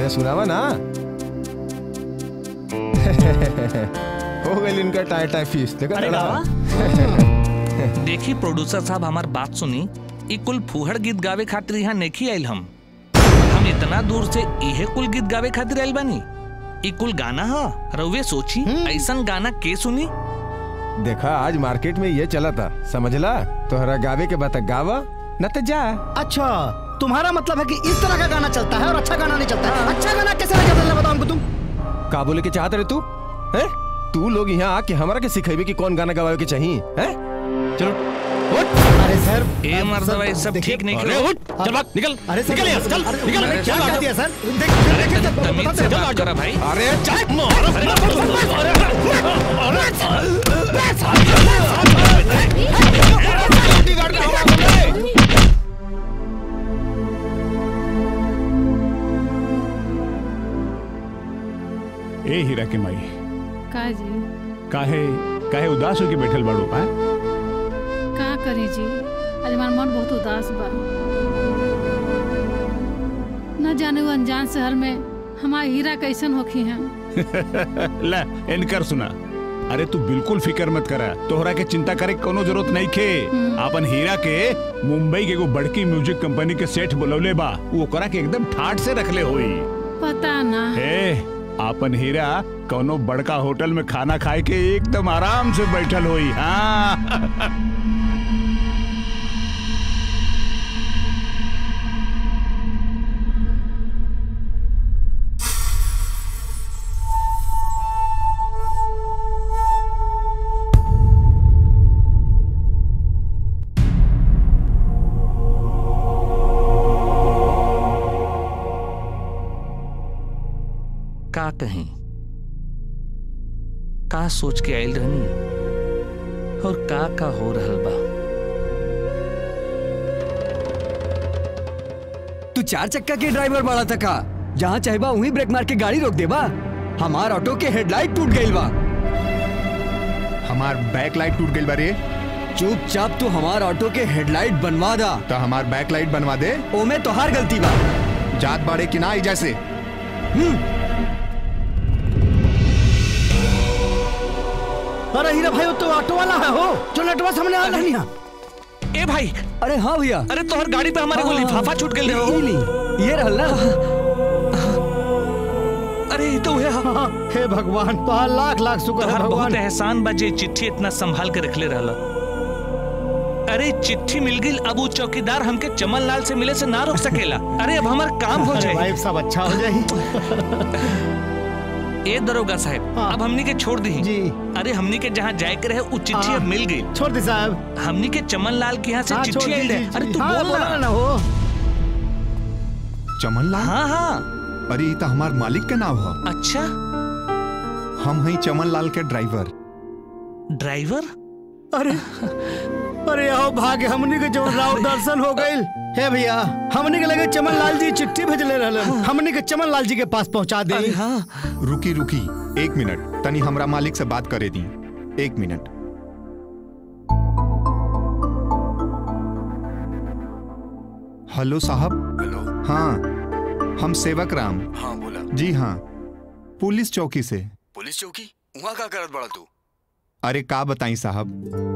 अरे सुनावा ना हो गई इनका टाई टाई फीस देखा अरे ना? देखी प्रोड्यूसर साहब हमार बात सुनी ई कुल फूहड़ गीत गावे खातिर यहाँ नेखी आइल हम हम इतना दूर से इहे कुल गीत गावे खातिर आइल बानी ई कुल गाना हा रउवे सोची ऐसन गाना के सुनी देखा आज मार्केट में ये चला था समझला तोहरा गावे के बता गावा न तो जा अच्छा तुम्हारा मतलब है कि इस तरह का गाना चलता है और अच्छा गाना नहीं चलता है अच्छा गाना कैसे नहीं चलता है, बताओ हमको तुम का बोले के चाहत रहे तू हैं तू लोग यहाँ आके हमारा के सिखेबे कि कौन गाना गवावे के चाहिए हैं चलो अरे सर ए मर्दवा ये सब ठीक नहीं अरे करो उठ, चल भाग, निकल, अरे सर, निकल यहाँ से, चल, अरे, निकल, मैंने क्या चल, कह भाग। दिया सर अरे तनी तमीज से बात करा भाई अरे ए हीरा के माई का जी काहे काहे उदास होके बैठल बाड़ू का का करी जी आज हमार मन बहुत उदास बा न जाने वो अनजान शहर में हमार हीरा कैसन होखी हैं ला इनकर सुना अरे तू बिल्कुल फिक्र मत करा तोहरा के चिंता करे के कोनो जरूरत नहीं खे अपन हीरा के मुंबई के एगो बड़की म्यूजिक कंपनी के सेठ बुलौले बा वो ओकरा के एकदम ठाट से रखले होई पता ना हे अपन हीरा कोनो बड़का होटल में खाना खाए के एकदम आराम से बैठल होई हाँ का कहीं का सोच के आइल रहनी और का का हो रहल बा तू चार चक्का के ड्राइवर बाड़ा था का जहाँ चाहबा वहीं ब्रेक मार के गाड़ी रोक देबा हमार ऑटो के हेडलाइट टूट गई बा हमार बैक लाइट टूट गई बारे चुपचाप तू हमार ऑटो के हेडलाइट बनवा दा तो हमार बैक लाइट बनवा दे ओमे तोहार गलती बा जात बाड़े कि ना आई जैसे अरे हीरा भाई वो तो ऑटो वाला है हो जो नेटवा सामने आ रही है ए भाई अरे हाँ भैया अरे तोहर गाड़ी पे हमारे को हाँ, लिफाफा छूट गई ये ली, ये रहल ना अरे ये तो है हाँ, हे भगवान तो लाख लाख शुक्र है तोहर बहुत भगवान एहसान बजे चिट्ठी इतना संभाल के रखले रहला अरे चिट्ठी मिल गई अब वो चौकीदार हमके चमन लाल से मिले से ना रोक सकेला अरे अब हमार काम हो अरे जाए भाई सब अच्छा हो जाए ए दरोगा साहब अब हमनी के छोड़ दी जी अरे हमनी के जहाँ जाए के रहे वो चिट्ठी अब मिल गई छोड़ दी साहब हमनी के चमन लाल के यहाँ से हाँ, चिट्ठी छोड़ आई दी, है जी, अरे जी। तू हाँ, बोल बोला ना ना हो चमन लाल हाँ हाँ अरे ये तो हमार मालिक के नाम है अच्छा हम हैं चमन लाल के ड्राइवर ड्राइवर अरे अरे आओ भाग्य हमनी के जो राव दर्शन हो गइल हे भैया हमनी के लगे चमन लाल जी चिट्ठी भेजले रहलन हमनी के चमन लाल जी के पास पहुंचा दे रुकी रुकी एक मिनट तनी हमरा मालिक से बात करे दी एक मिनट हेलो साहब हेलो हाँ हम सेवक राम हाँ बोला जी हाँ पुलिस चौकी से पुलिस चौकी वहाँ का करत बड़ा तू अरे का बताई साहब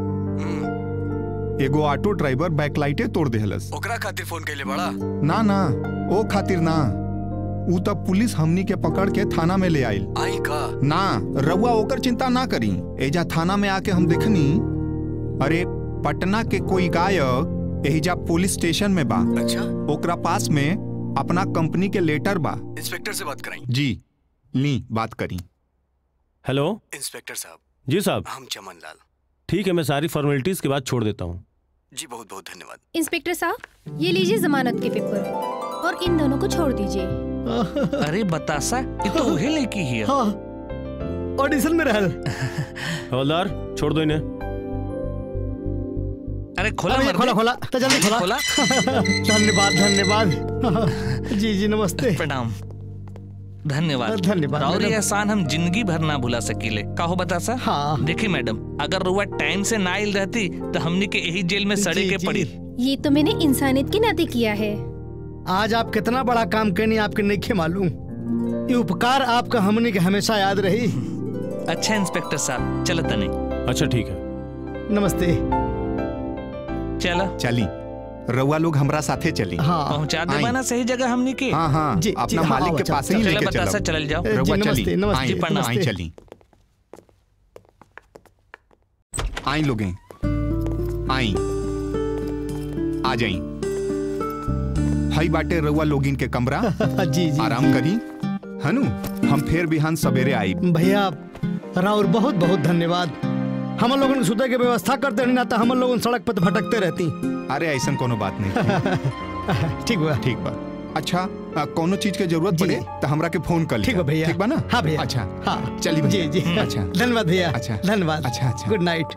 एगो ऑटो ड्राइवर बैकलाइटे तोड़ देहलस ओकरा खातिर फोन कैले बड़ा ना ना ओ खातिर ना ऊ तब पुलिस हमनी के पकड़ के थाना में ले आइल आई का ना रउआ ओकर चिंता ना करी एजा थाना में आके हम देखनी अरे पटना के कोई गायक एहिजा पुलिस स्टेशन में बा अच्छा ओकरा पास में अपना कंपनी के लेटर बा इंस्पेक्टर से बात कराई जी ली बात करी हेलो इंस्पेक्टर साहब जी साहब हम चमन लाल ठीक है मैं सारी फॉर्मेलिटीज के बाद छोड़ देता हूँ जी बहुत बहुत धन्यवाद इंस्पेक्टर साहब ये लीजिए जमानत के पेपर और इन दोनों को छोड़ दीजिए अरे बतासा ये तो उहे लड़की ही है ऑडिशन में रहल हवलदार छोड़ दो इन्हें अरे खोला अरे मर्दे। खोला खोला तो जल्दी खोला खोला धन्यवाद धन्यवाद जी जी नमस्ते प्रणाम धन्यवाद धन्यवाद, और ये मैडम। एहसान हम जिंदगी भर ना भुला सकीले कहो बता सा हाँ देखी मैडम अगर रुआ टाइम से ना आइल रहती तो हमनी के यही जेल में सड़े के पड़ी ये तो मैंने इंसानियत के नाते किया है आज आप कितना बड़ा काम करनी आपके नहीं मालूम ये उपकार आपका हमने के हमेशा याद रही अच्छा इंस्पेक्टर साहब चलो तने अच्छा ठीक है नमस्ते चला चली रउआ लोग हमरा साथे चली हाँ। पहुंचा आई। दे ना सही जगह हमनी के हाँ हाँ जी, अपना जी, हाँ, मालिक के चल, पास ही चल, लेके बतासा, चलो चलल जाओ। ए, रउआ जी, चली नमस्ते, नमस्ते, आई, जी, प्रणाम। आई चली आई लोगे आई आ जाई हई बाटे रउआ लोगिन के कमरा जी जी आराम करी हनु हम फिर बिहान सवेरे आई भैया राउर बहुत बहुत धन्यवाद हम लोगों ने सुते के व्यवस्था करते नहीं ना तो हम लोगों सड़क पर भटकते रहती अरे ऐसा कोनो बात नहीं ठीक बा ठीक बा अच्छा आ, कोनो चीज के जरूरत पड़े तो हमरा के फोन कर ठीक बा भैया ठीक बा ना हाँ भैया अच्छा हाँ चली जी जी अच्छा धन्यवाद भैया अच्छा धन्यवाद अच्छा अच्छा गुड नाइट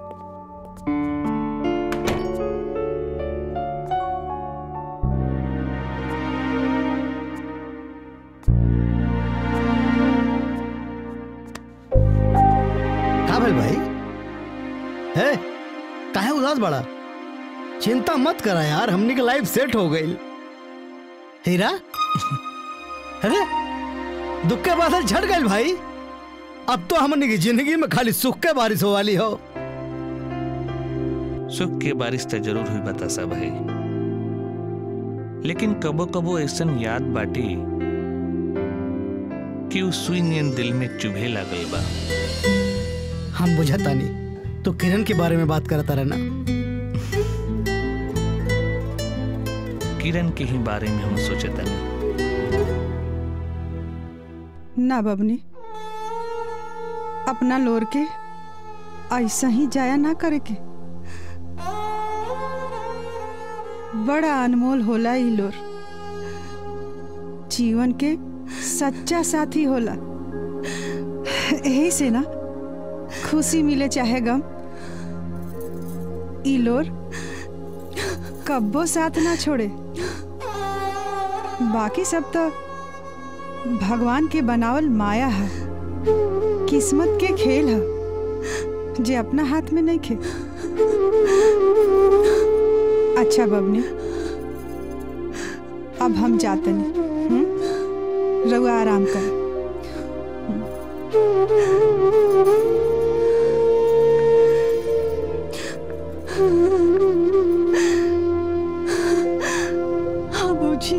का भेल भाई है काहे उदास बड़ा चिंता मत करा यार हमनी के लाइफ सेट हो गई हीरा अरे दुख के बादल झड़ गए भाई अब तो हमनी की जिंदगी में खाली सुख के बारिश हो वाली हो सुख के बारिश तो जरूर हुई बतासा भाई लेकिन कबो कबो ऐसन याद बाटी कि उस सुई नियन दिल में चुभे लागल बा हम बुझता नहीं तो किरण के बारे में बात करता रहना किरण के ही बारे में हम सोचता नहीं ना बबनी अपना लोर के ऐसा ही जाया ना करे के बड़ा अनमोल होला ई लोर जीवन के सच्चा साथी होला यही से ना खुशी मिले चाहे गम ई लोर कब्बो साथ ना छोड़े बाकी सब तो भगवान के बनावल माया है किस्मत के खेल है जे अपना हाथ में नहीं खे अच्छा बबनी अब हम जाते नहीं रघुआ आराम कर हाँ बूझी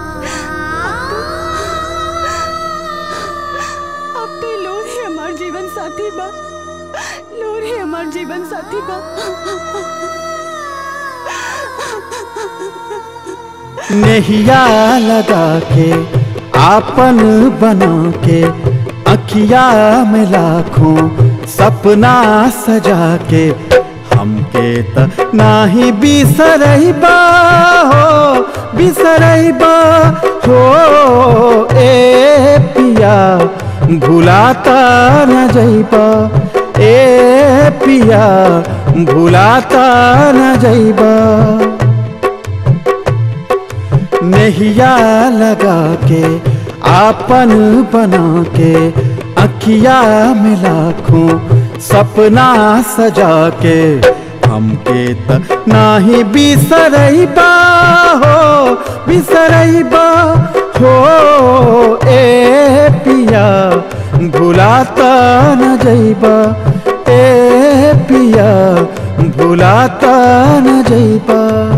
अब तो लोर ही हमार जीवन साथी बा लोर ही हमार जीवन साथी बा नेहिया लगा के आपन बना के अखिया में लाखों सपना सजा के हमके त नाही बिसरैबा हो बिसरैबा हो ए पिया भुलाता न जैबा ए पिया भुलाता न जैबा नेहिया लगा के आपन बना के अखिया में लाखों सपना सजा के हमके त नाही बिसरैबा हो बिसरैबा हो ए पिया भुलाता न जैबा ए पिया भुलाता न जैबा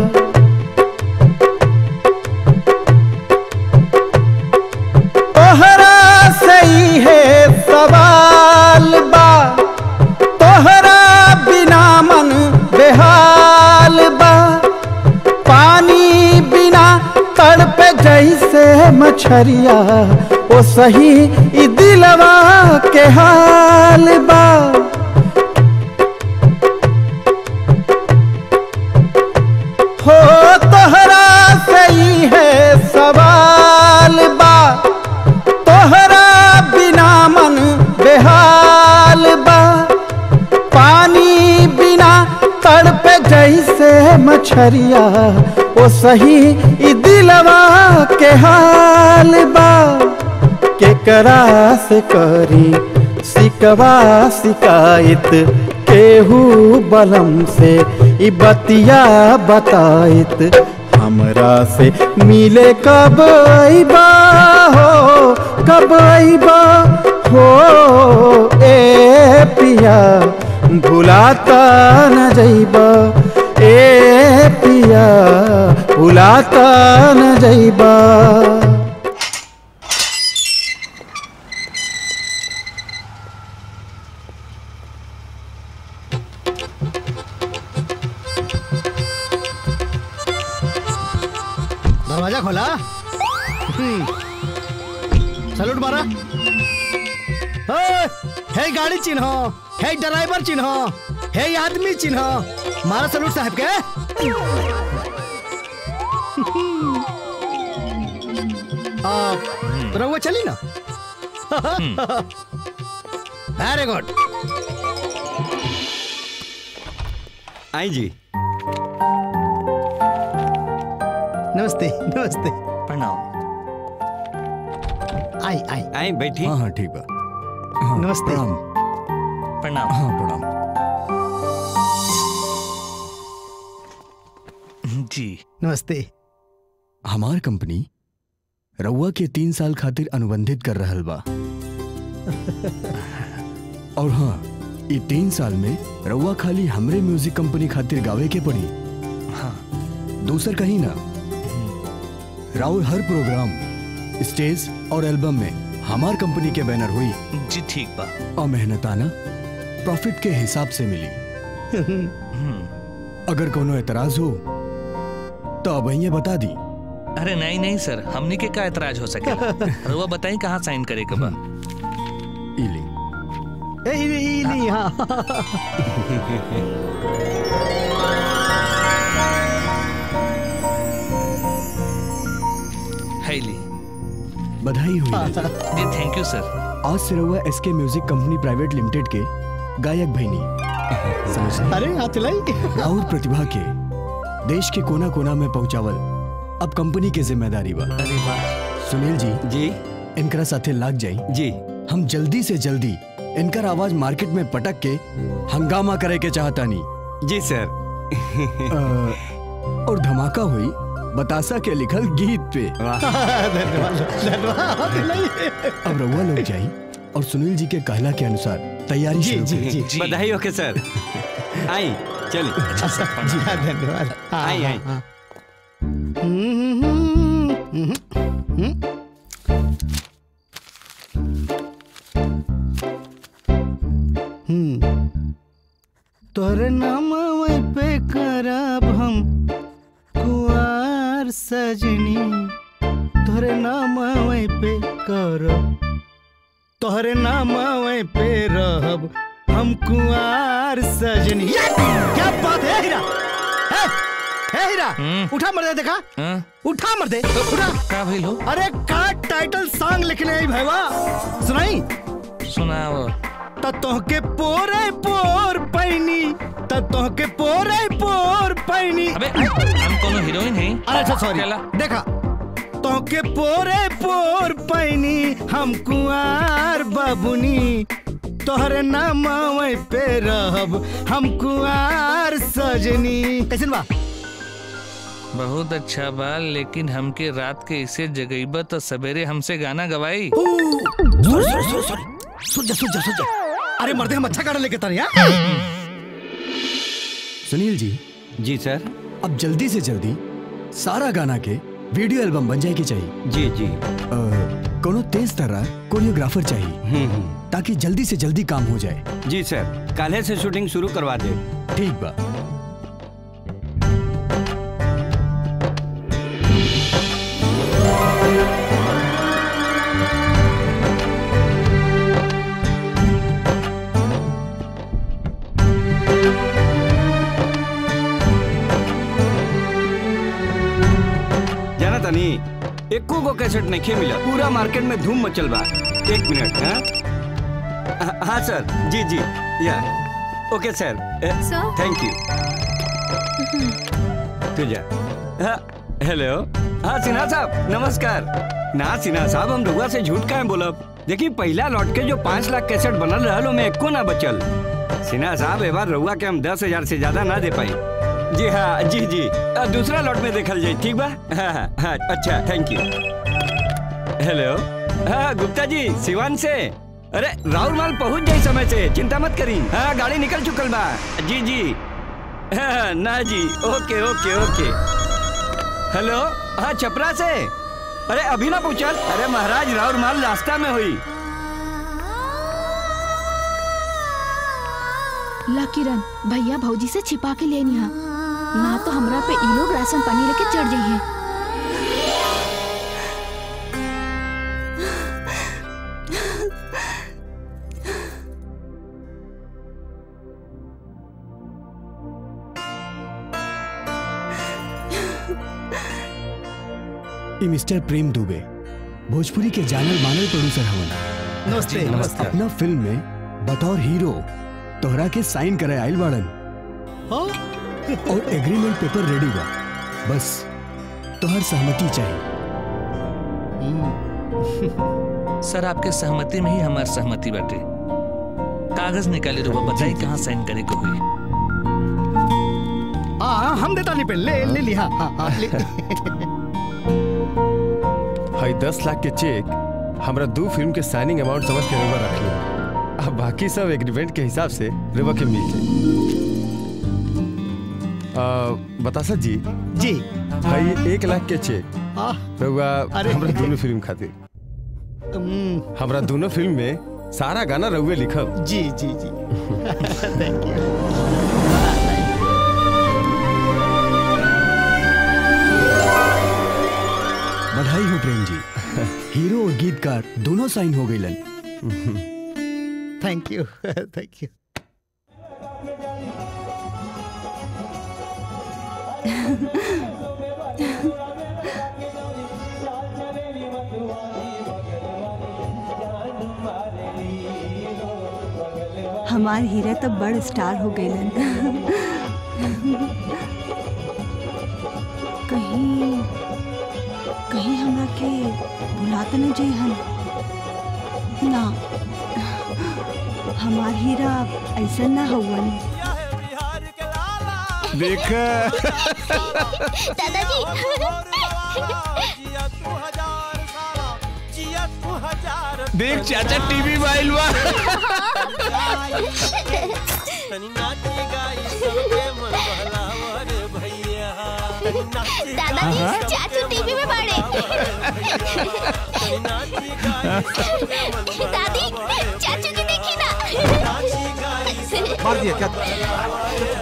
तोहरा सही है सवाल बा तोहरा बिना मन बेहाल बा पानी बिना तड़प जैसे मछरिया ओ सही ई दिलवा के हाल बा हो तोहरा सही है सवाल बा तोहरा बिना मन बेहाल बा पानी बिना तड़प जैसे मछरिया ओ सही ई दिलवा के हाल बा केकरा से करी सिकवा शिकायत केहू बलम से ई बतिया बताइत हमरा से मिले कब अइबा हो कब अइबा हो ए पिया भुलाता न जइबा ए पिया भुलाता न जइबा दरवाजा खोला हम्म। सैल्यूट मारा हे, हे गाड़ी चिन्ह हे ड्राइवर चिन्ह हे आदमी चिन्ह मारा सैल्यूट साहब के आ, रहुआ चली ना वेरी गुड आई जी नमस्ते नमस्ते प्रणाम आई आई आई बैठी हाँ हाँ ठीक बा नमस्ते प्रणाम हाँ प्रणाम जी नमस्ते हमार कंपनी रउआ के तीन साल खातिर अनुबंधित कर रहल बा और हाँ ये तीन साल में रउआ खाली हमरे म्यूजिक कंपनी खातिर गावे के पड़ी हाँ दूसर कहीं ना राउर हर प्रोग्राम स्टेज और एल्बम में हमार कंपनी के बैनर हुई जी ठीक बा और मेहनताना प्रॉफिट के हिसाब से मिली अगर कोनो एतराज हो तो अब ये बता दी अरे नहीं नहीं सर हमने के का एतराज हो सकेला रउआ बताई कहाँ साइन करे के बा इली ए, ई- ई- नहीं हाँ है ली बधाई हुई राजा। जी थैंक यू सर आज से रहुआ एस के म्यूजिक कंपनी प्राइवेट लिमिटेड के गायक भैनी समझ अरे हाथ चलाई और प्रतिभा के देश के कोना कोना में पहुंचावल अब कंपनी के जिम्मेदारी बा अरे वाह सुनील जी जी इनकरा साथे लाग जाई जी हम जल्दी से जल्दी इनकर आवाज मार्केट में पटक के हंगामा करे के चाहता नहीं जी सर और धमाका हुई बतासा के लिखल गीत पे धन्यवाद धन्यवाद चलाई। अब रउआ लोग जाई और सुनील जी के कहला के अनुसार तैयारी जी, शुरू जी, करी। जी, जी। बधाई हो के सर आई चलिए जी हाँ धन्यवाद हाँ, आई, हाँ, आई। हाँ। हम्म, हम्म, हम्म, हम्म। हम्म। तोरे नाम पे करब हम कुआर सजनी तोरे नाम पे करब तोहरे नाम पे रहब हम कुआर सजनी या! क्या बात है हीरा है है हीरा उठा मर दे देखा हाँ? उठा मर दे उठा का भइल हो अरे का टाइटल सॉन्ग लिखने आई भैया सुनाई सुनाओ त तोहके पोरे पोर पैनी त तोहके पोरे पोर पैनी अबे हम कोनो हीरोइन हैं अरे अच्छा सॉरी चला। देखा तोहके पोरे पोर पैनी हम कुआर बाबुनी तोहरे नाम पे रहब हम कुआर सजनी कैसे बा बहुत अच्छा बा लेकिन हमके रात के इसे जगईबा तो सवेरे हमसे गाना गवाई सॉरी सॉरी सॉरी सॉरी सुन जा सुन जा सुन जा अरे मर्दे हम अच्छा गाना लेके तारी हाँ सुनील जी जी सर अब जल्दी से जल्दी सारा गाना के वीडियो एल्बम बन जाए के चाहिए जी जी अ, कोनो तेज तरह कोरियोग्राफर चाहिए ताकि जल्दी से जल्दी काम हो जाए जी सर काले से शूटिंग शुरू करवा दे ठीक बा जाना तनी एको गो कैसेट नहीं मिला पूरा मार्केट में धूम मचल बा एक मिनट हाँ हाँ, हाँ सर जी जी या ओके सर सर? थैंक यू तू जा हाँ, हेलो हाँ सिन्हा साहब नमस्कार ना सिन्हा साहब हम रउआ से झूठ काहे बोलब देखी पहला लौट के जो पाँच लाख कैसेट बनल रहल में एको ना बचल सिन्हा साहब ए बार रउआ के हम दस हजार से ज्यादा ना दे पाई जी हाँ जी जी अ, दूसरा लॉट में देखल जाए ठीक बा हाँ हाँ हाँ अच्छा थैंक यू हेलो हाँ गुप्ता जी सिवान से अरे राहुल माल पहुंच जाए समय से चिंता मत करी हाँ गाड़ी निकल चुकल बा जी जी हाँ, ना जी ओके ओके ओके हेलो हाँ छपरा से अरे अभी ना पूछल अरे महाराज राहुल माल रास्ता में हुई ला किरण भैया भौजी से छिपा के लेनी है ना तो हमरा पे ई लोग राशन पानी लेके चढ़ जाइए ई मिस्टर प्रेम दुबे भोजपुरी के जानल मानल प्रोड्यूसर हवन नमस्ते, जी, नमस्ते। अपना फिल्म में बतौर हीरो तोहरा के साइन करे आइल बाड़न और एग्रीमेंट पेपर रेडी बा बस तोहर सहमति चाहिए सर आपके सहमति में ही हमार सहमति बाटे कागज निकाले रुआ बताई कहाँ साइन करे को हुई हाँ हाँ, हम देता नहीं पे ले ले लिया हाँ हाँ ले हाई दस लाख के चेक हमरा दो फिल्म के साइनिंग अमाउंट समझ के रेवा रख ली अब बाकी सब एग्रीमेंट के हिसाब से रेवा के मिल जाए आ, बतासा जी जी भाई एक लाख के चेक हाँ रउआ अरे। हमरा दोनों फिल्म खातिर हम्म, हमरा दोनों फिल्म में सारा गाना रउए लिखब जी जी जी थैंक यू बधाई हो प्रेम जी हीरो और गीतकार दोनों साइन हो गईलन थैंक यू थैंक यू हमार हीरा तो बड़ स्टार हो गईलन कहीं कहीं हमरा के भुला तो नहीं जाई हन ना हमार हीरा ऐसा ना हुवन देख देख चाचा टीवी माइल बा दादाजी चाचू टीवी में बड़े दादी चाचू जी देखी ना मार दिया क्या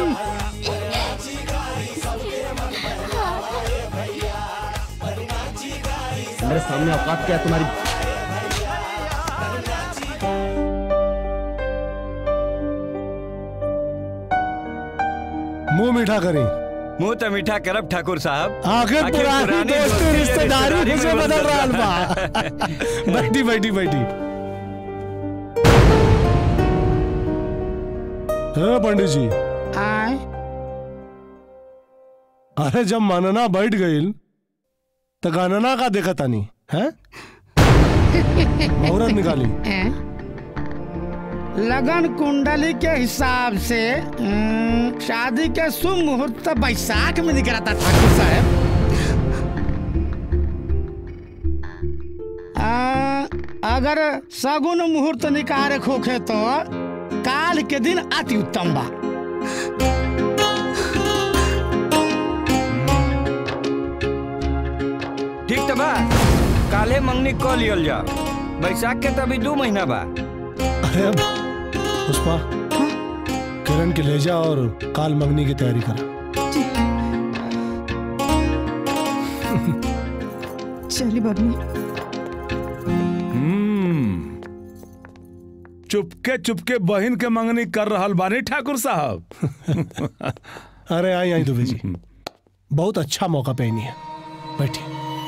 मेरे सामने औकात क्या है तुम्हारी मुंह मीठा करें मुंह तो मीठा करब ठाकुर साहब आखिर आखिर पुरानी पुरानी दोस्ती दोस्ती रिश्तेदारी रिश्तेदारी मुझे में बदल बदल रहा रहा बा बैठी बैठी बैठी हाँ पंडित जी आए अरे जब मानना बैठ गई तो गानना का देखा तानी है औरत निकाली लगन कुंडली के हिसाब से अम, शादी के शुभ मुहूर्त तो बैसाख में दिख रहा था ठाकुर साहब आ, अगर सगुन मुहूर्त निकाले खोखे तो काल के दिन अति उत्तम बा ठीक तो बा काले मंगनी कह लियल जा बैसाख के तो अभी दो महीना बा अरे अब पुष्पा किरण के ले जा और काल मंगनी की तैयारी करा चली बबनी हम्म। चुपके चुपके बहन के मंगनी कर रहल बानी ठाकुर साहब अरे आई आई दुबे जी बहुत अच्छा मौका पहनी है बैठी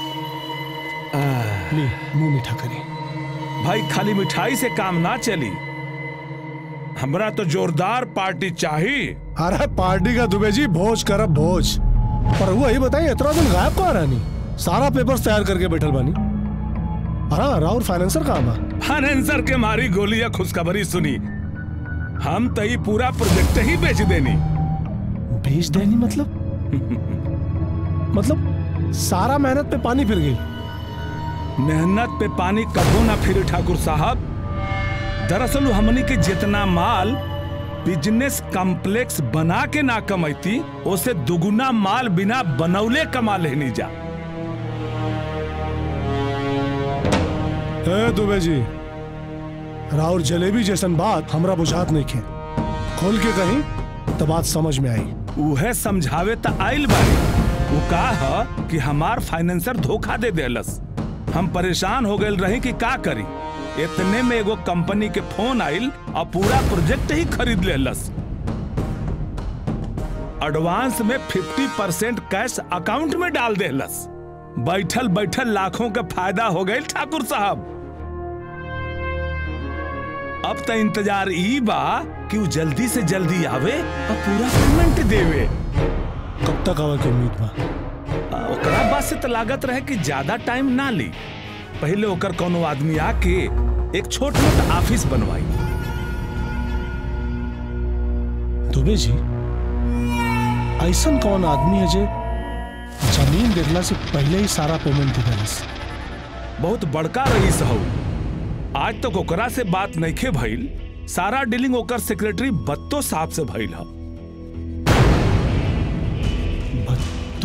ली मुंह मीठा करी भाई खाली मिठाई से काम ना चली हमरा तो जोरदार पार्टी चाहिए अरे पार्टी का दुबे जी भोज करब भोज पर वही बताइए इतना दिन गायब कहाँ रानी सारा पेपर्स तैयार करके बैठल बानी अरे राउर फाइनेंसर कहाँ बा फाइनेंसर के मारी गोलियां खुशखबरी सुनी हम तई पूरा प्रोजेक्ट ही बेच देनी बेच देनी मतलब मतलब सारा मेहनत पे पानी फिर गई मेहनत पे पानी कबो ना फिरे ठाकुर साहब दरअसल उ हमनी के जितना माल बिजनेस कॉम्प्लेक्स बना के ना कमैती उसे दुगुना माल बिना बनौले कमा लेनी जा ए दुबे जी राउर जलेबी जैसन बात हमरा बुझात नहीं खे खोल के कहीं तो बात समझ में आई उहे समझावे त आइल बानी वो का ह कि हमार फाइनेंसर धोखा दे देलस हम परेशान हो गए रही कि का करी इतने में एगो कंपनी के फोन आइल और पूरा प्रोजेक्ट ही खरीद लेलस एडवांस में 50 परसेंट कैश अकाउंट में डाल देलस बैठल बैठल लाखों का फायदा हो गए ठाकुर साहब अब तो इंतजार ई बा कि वो जल्दी से जल्दी आवे और पूरा पेमेंट देवे कब तक आवे के उम्मीद बा आ, ओकरा बाद से तो लागत रहे कि ज्यादा टाइम ना ली पहले ओकर कोनो आदमी आके एक छोट मोट ऑफिस बनवाई दुबे जी ऐसन कौन आदमी है जे जमीन देखला से पहले ही सारा पेमेंट दे देलस बहुत बड़का रईस हौ आज तक ओकरा से बात नइखे भइल सारा डीलिंग ओकर सेक्रेटरी बत्तो साहब से भइल ह बत्तो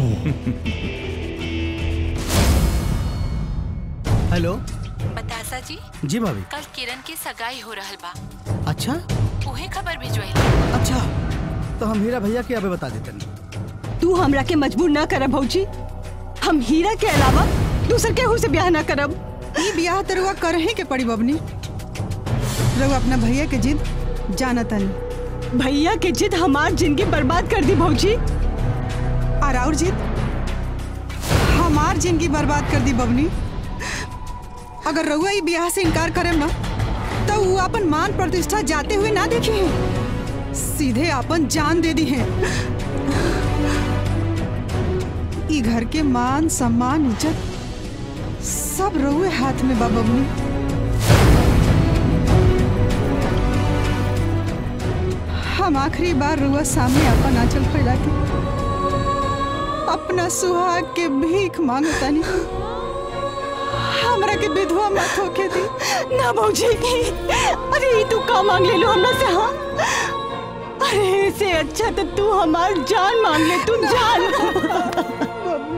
हेलो बतासा जी जी भाभी कल किरण के सगाई हो रहल बा अच्छा उहे खबर भिजवाई अच्छा तो हम हीरा भैया के अबे बता देते तू हमरा के मजबूर ना करब भौजी हम हीरा के अलावा दूसर केहू से ब्याह ना करब ई ब्याह तो रुआ करही के पड़ी बबनी रुआ अपना भैया के जिद जाना तनी भैया के जिद हमार जिंदगी बर्बाद कर दी भौजी और और जिद हमार जिंदगी बर्बाद कर दी बबनी अगर रउआ ई ब्याह से इनकार करेम ना तो वो अपन मान प्रतिष्ठा जाते हुए ना देखी है सीधे अपन जान दे दी है ई घर के मान सम्मान इज्जत सब रउए हाथ में बा बबनी हम आखिरी बार रुआ सामने अपन आंचल फैला के अपना सुहाग के भीख मांगतानी हमरा के विधवा मत होके दी ना भौजी अरे ई तू का मांग ले लो हमरा से हाँ अरे इससे अच्छा तो तू हमार जान मांग ले तू जान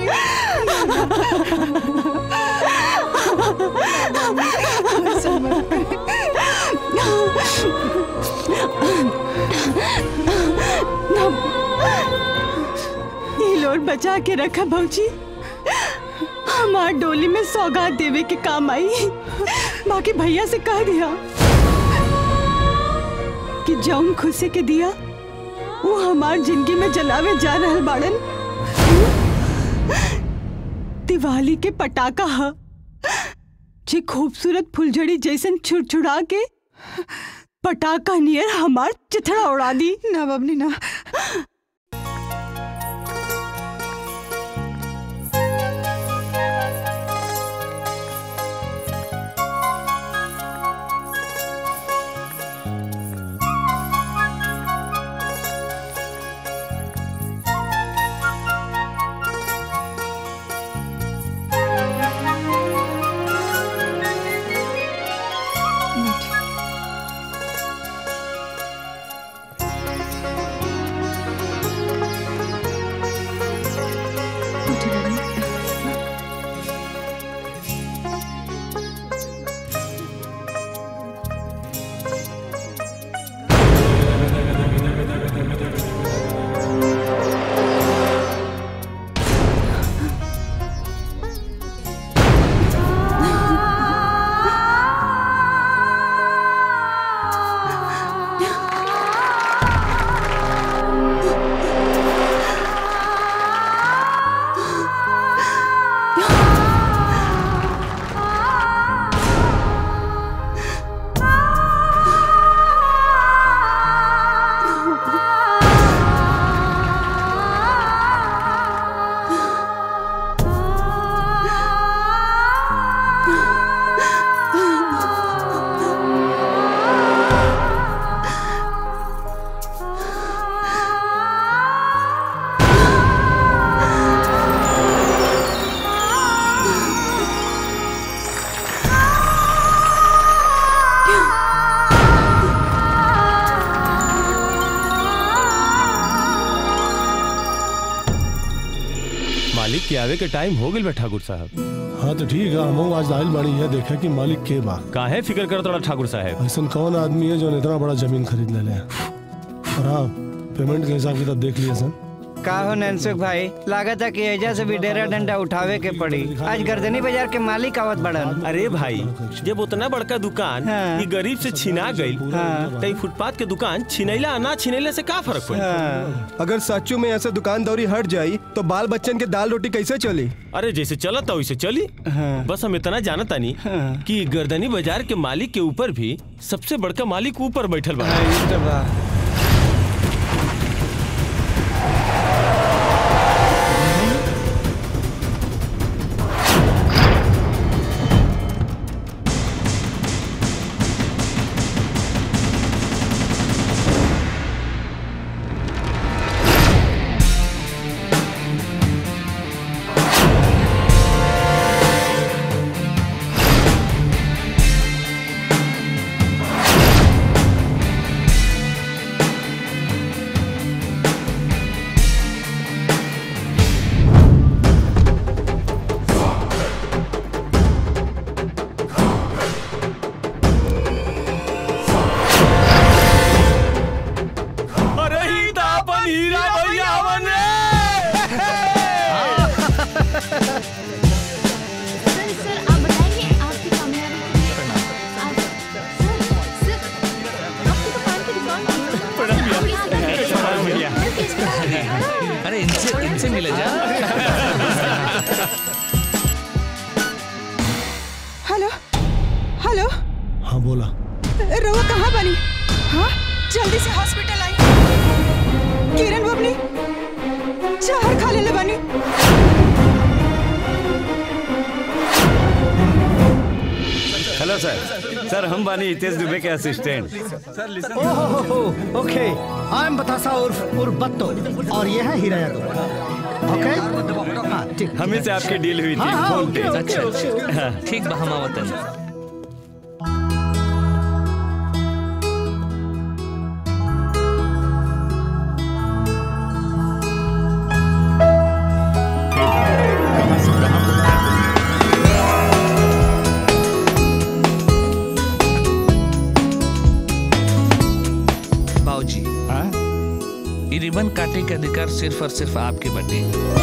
ये लोड बचा के रखा भौजी हमार डोली में सौगात देवे के काम आई बाकी भैया से कह दिया कि जौन खुशी के दिया वो हमार जिंदगी में जलावे जा रहल बाड़न दिवाली के पटाखा ह जे खूबसूरत फुलझड़ी जैसन छुड़छुड़ा के पटाखा नियर हमार चिथड़ा उड़ा दी ना बबनी ना के आवे के टाइम हो गइल बा ठाकुर साहब हाँ तो ठीक है हम आज आयल बाड़ी है देखा कि मालिक के बा काहे फिक्र कर तोड़ा ठाकुर साहब ऐसा कौन आदमी है जो इतना बड़ा जमीन खरीद ले ले और हाँ पेमेंट के हिसाब किताब देख लिए सन का हो नैनसुख भाई लागत है कि एजा से भी डेरा डंडा उठावे के पड़ी आज गर्दनी बाजार के मालिक आवत बड़न अरे भाई जब उतना बड़का दुकान हाँ। ई गरीब से छिना गई हाँ। तो ई फुटपाथ के दुकान छिनैला आ ना छिनैला से का फर्क पड़ी अगर सच्चू में ऐसे दुकानदारी हट जाई तो बाल बच्चन के दाल रोटी कैसे चली अरे जैसे चला था वैसे चली बस हम इतना जानता नहीं कि गर्दनी बाजार के मालिक के ऊपर भी सबसे बड़का मालिक ऊपर बैठल बा अरे ही तो अपन हीरा भैया हवन अरे इनसे इनसे मिले जा हेलो हेलो हाँ बोला रहुआ कहाँ बनी हाँ जल्दी से हॉस्पिटल आई किरण बबनी जहर खा ले बनी हेलो सर सर हम बानी हितेश दुबे के असिस्टेंट ओहो ओके आई एम बतासा उर्फ उर्फ बत्तो और ये है हीरा यादव ओके हाँ ठीक हमें से आपकी डील हुई थी हाँ, हाँ, फोन पे ओके, ओके, ओके, ओके। हाँ। ठीक बा हम आवतन बाबूजी ये रिबन काटे के अधिकार सिर्फ और सिर्फ आपके बटे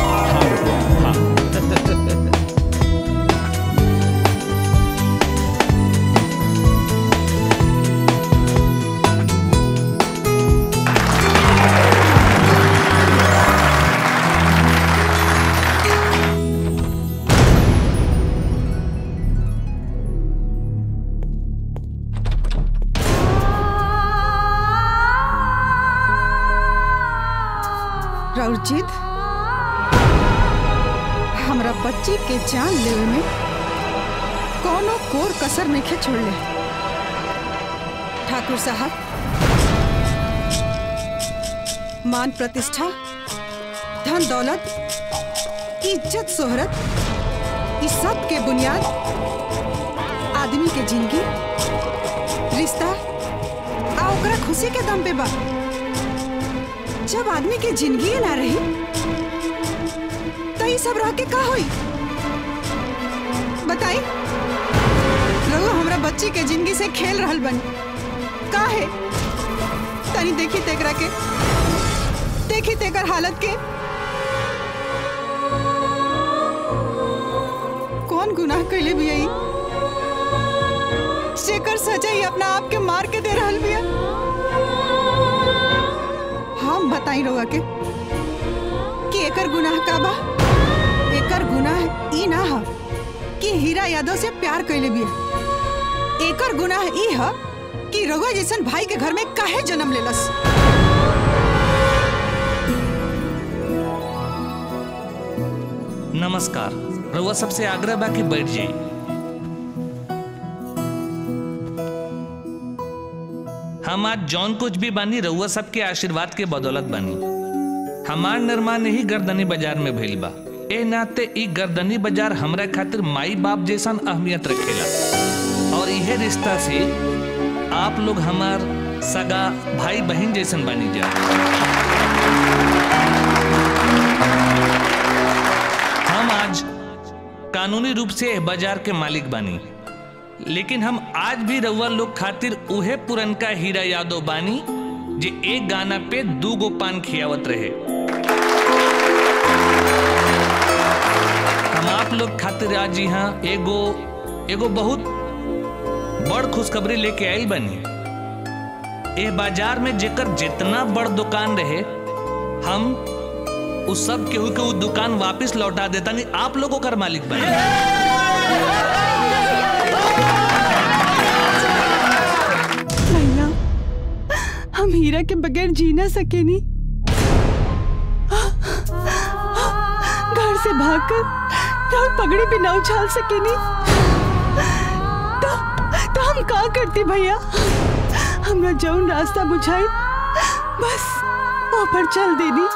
राउरजीत हमरा बच्ची के जान लेवे में कोनो कोर कसर नहीं छोड़ ले ठाकुर साहब मान प्रतिष्ठा धन दौलत इज्जत शोहरत इस सब के बुनियाद आदमी के जिंदगी रिश्ता आ ओकरा खुशी के दम पे बा जब आदमी के जिंदगी ना रही तो ये सब रह के का होई बताई रघु हमरा बच्ची के जिंदगी से खेल रहल बन का है तनी देखी तेकरा के देखी तेकर हालत के कौन गुनाह कैले भी आई जेकर सजा ही अपना आप के मार के दे रहल बिया हम बताई रहुआ के कि एकर गुनाह का बा एकर गुनाह ई ना ह कि हीरा यादव से प्यार कैले बिया एकर गुनाह ई ह कि रघुआ जैसन भाई के घर में काहे जन्म लेलस नमस्कार रउआ सबसे आग्रह बा कि बैठ जाई हम आज जौन कुछ भी बानी रउआ सबके आशीर्वाद के बदौलत बानी हमार निर्माण ही गर्दनी बाजार में भइल बा ए नाते ई गर्दनी बाजार हमरा खातिर माई बाप जैसन अहमियत रखेला और यह रिश्ता से आप लोग हमार सगा भाई बहन जैसन बानी जा हम कानूनी रूप से एह बाजार के मालिक बानी लेकिन हम आज भी रउआ लोग खातिर उहे पुरनका हीरा यादव बानी जे एक गाना पे दू गो पान खियावत रहे हम आप लोग खातिर आज यहाँ एगो एगो बहुत बड़ खुशखबरी लेके आयल बनी ए बाजार में जेकर जितना बड़ दुकान रहे हम उस सब केहू के उ दुकान वापस लौटा देता नहीं आप लोगों का मालिक बने भैया हम हीरा के बगैर जी ना सके नी घर से भागकर राउर पगड़ी भी ना उछाल सके नी तो, तो हम का करती भैया हमरा जौन रास्ता बुझाई बस वो पर चल देनी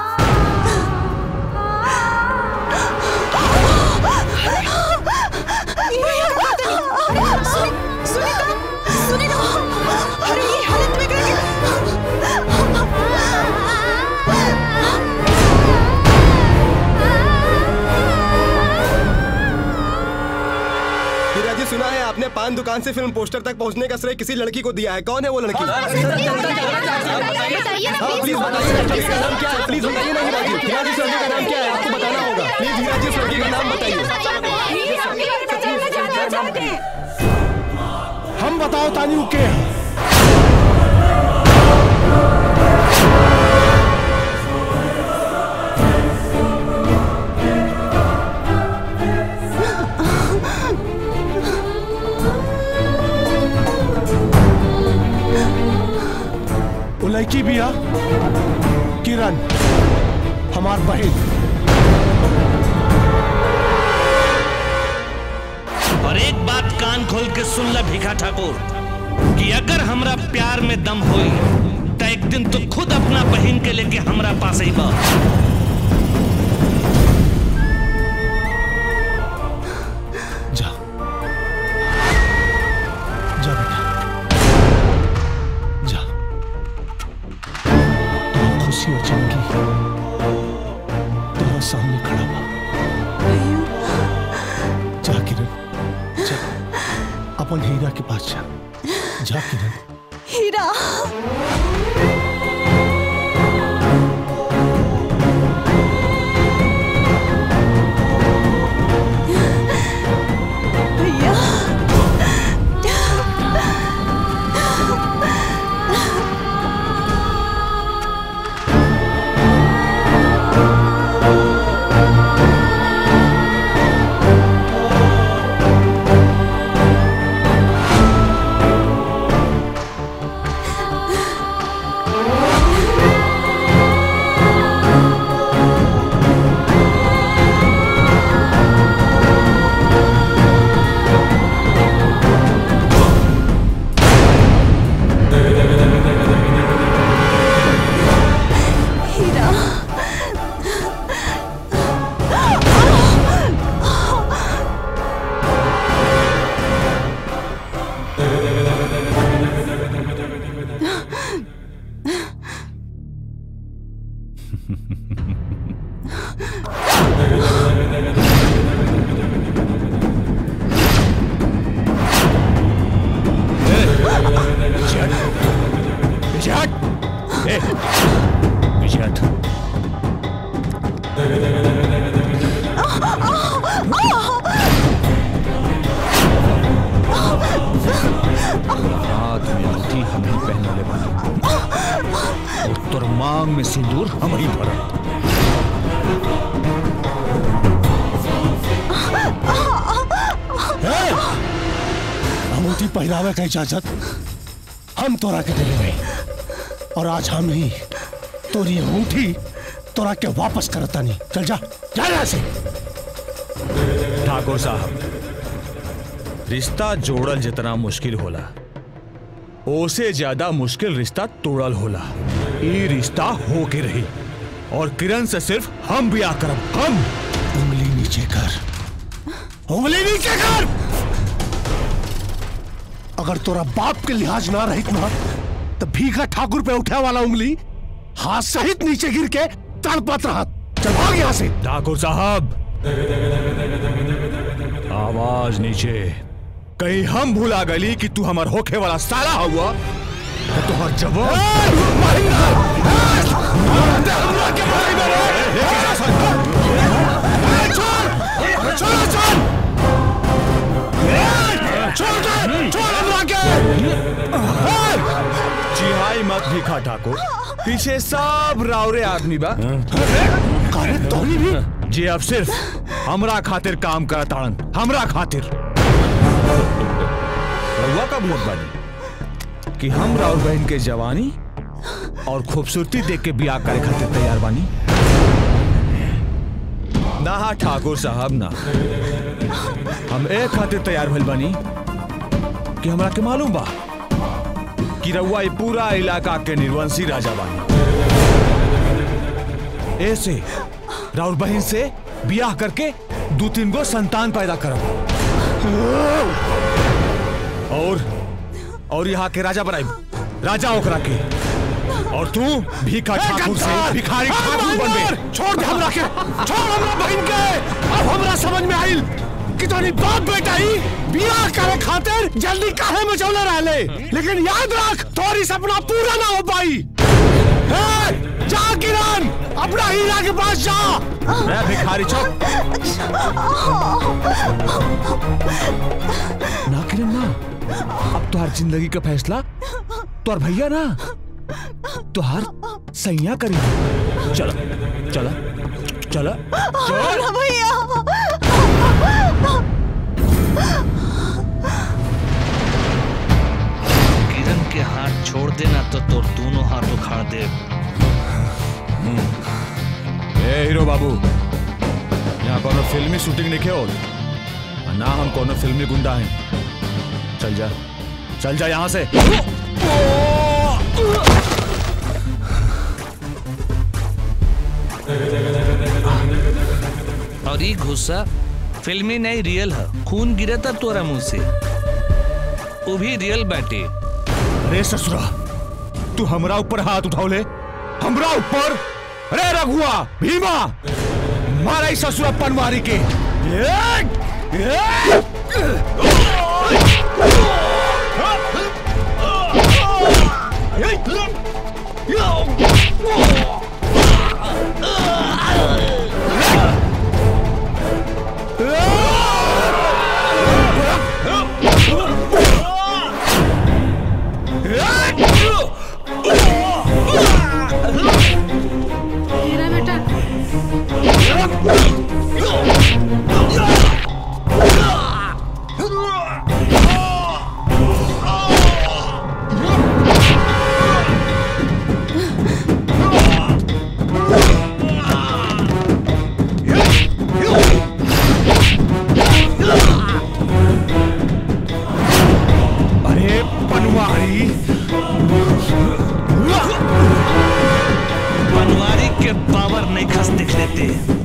हीरा जी सुना है आपने पान दुकान से फिल्म पोस्टर तक पहुंचने का श्रेय किसी लड़की को दिया है कौन है वो लड़की हाँ, प्लीज बताइए ना, इसका नाम क्या है प्लीज बताइए ना हीरा जी हीरा जी इस लड़की का नाम क्या है आपको बताना होगा प्लीज हीरा जी इस लड़की का नाम बताइए हम बताओ तानी के वो लड़की भी आ किरण हमार बहन और एक बात कान खोल के सुन ल भिखा ठाकुर कि अगर हमरा प्यार में दम होई तो एक दिन तू खुद अपना बहन के लेके हमरा पास ही बा जा जा बेटा जा तो खुशी और चमकी तेरा सामने खड़ा बा जा किरण जा अपन हीरा के पास जा जा किरण हीरा भैया हीरा पीछे हट ए, पीछे हट हाथ में अंगूठी हम ही पहनने वाले और तोर मांग में सिंदूर हम ही भरत ए! अंगूठी पहनावे का इजाजत हम तोरा के देले रही और आज हम ही तोरी अंगूठी तोरा के वापस करता नहीं चल जा जा यहाँ से ठाकुर साहब रिश्ता जोड़ल जितना मुश्किल होला ओसे ज्यादा मुश्किल रिश्ता तोड़ल होला ई रिश्ता हो के रही और किरण से सिर्फ हम ब्याह करब हम उंगली नीचे कर उंगली नीचे कर अगर तोरा बाप के लिहाज ना रहित ना तो भीखा ठाकुर पे उठे वाला उंगली हाथ सहित नीचे गिर के तड़पत रहा चल भाग यहाँ से ठाकुर साहब आवाज नीचे कहीं हम भूला गली कि तू हमार होखे वाला साला हुआ तो तुहर जवाब चिहाई मत भिखा ठाकुर पीछे सब रावरे आदमी बा जी अब सिर्फ हमरा खातिर काम करताड़न हमरा खातिर रउआ कब लोग बानी कि हम राउर बहन के जवानी और खूबसूरती देख के बियाह करे खातिर तैयार बानी ना हा ठाकुर साहब ना हम एक खातिर तैयार भइल बानी कि हमरा के मालूम बा कि रउआ ई पूरा इलाका के निर्वंशी राजा बानी ऐसे राउर बहन से बियाह करके दो तीन गो संतान पैदा करब और और यहाँ के राजा बनाई राजा ओकरा के और तू भीखा ठाकुर से भिखारी ठाकुर बनबे छोड़ दे हमरा के छोड़ हमरा बहन के अब हमरा समझ में आइल कि तोनी बाप बेटा ही बियाह करे खातिर जल्दी काहे में चौले रहले लेकिन याद रख तोरी सपना पूरा ना हो पाई ए, जा किरण अपना हीरा के पास जा मैं भिखारी चौक ना किरण ना अब तुहार जिंदगी का फैसला तुहार भैया ना तुहार सैया करी चलो चलो चलो चल भैया किरण के हाथ छोड़ देना तो तोर दोनों हाथ उखाड़ दे ए हीरो बाबू यहाँ कोनो फिल्मी शूटिंग नहीं हो ना हम कोनो फिल्मी गुंडा हैं चल जा चल जा यहाँ से और ये गुस्सा फिल्मी नहीं रियल है खून गिरे था तोरा मुंह से वो भी रियल बैटे अरे ससुरा तू हमरा ऊपर हाथ उठाओले हमरा ऊपर अरे रघुआ भीमा मारा ही ससुरा पनवारी के हीरा बेटा अरे पनवारी पनवारी के पावर नहीं खस दिख लेते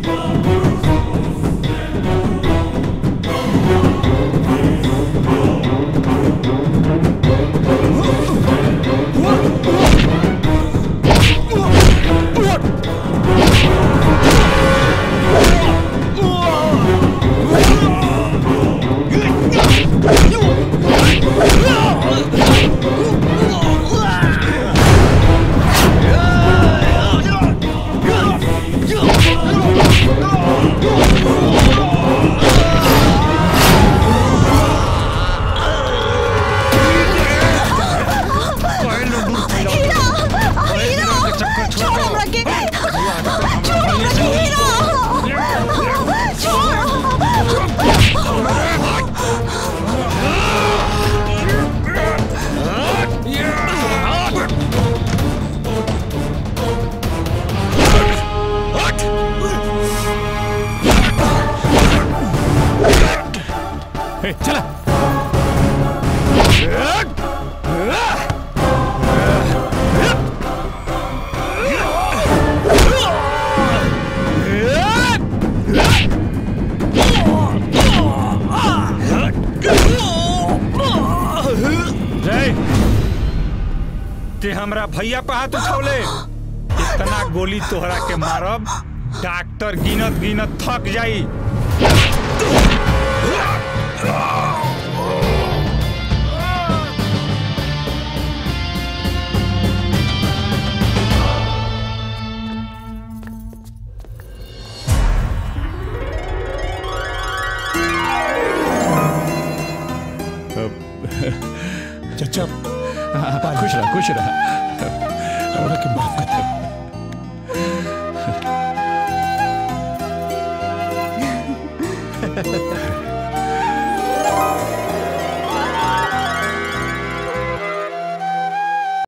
छोड़ हमरा के छोड़ हमरा के हीरा ए, चला जय ते हमरा भैया पे हाथ उठौले इतना गोली तोहरा के मारब डॉक्टर गिनत गिनत थक जाई चचा खुश रहा खुश रहा हमरा के माफ कर दे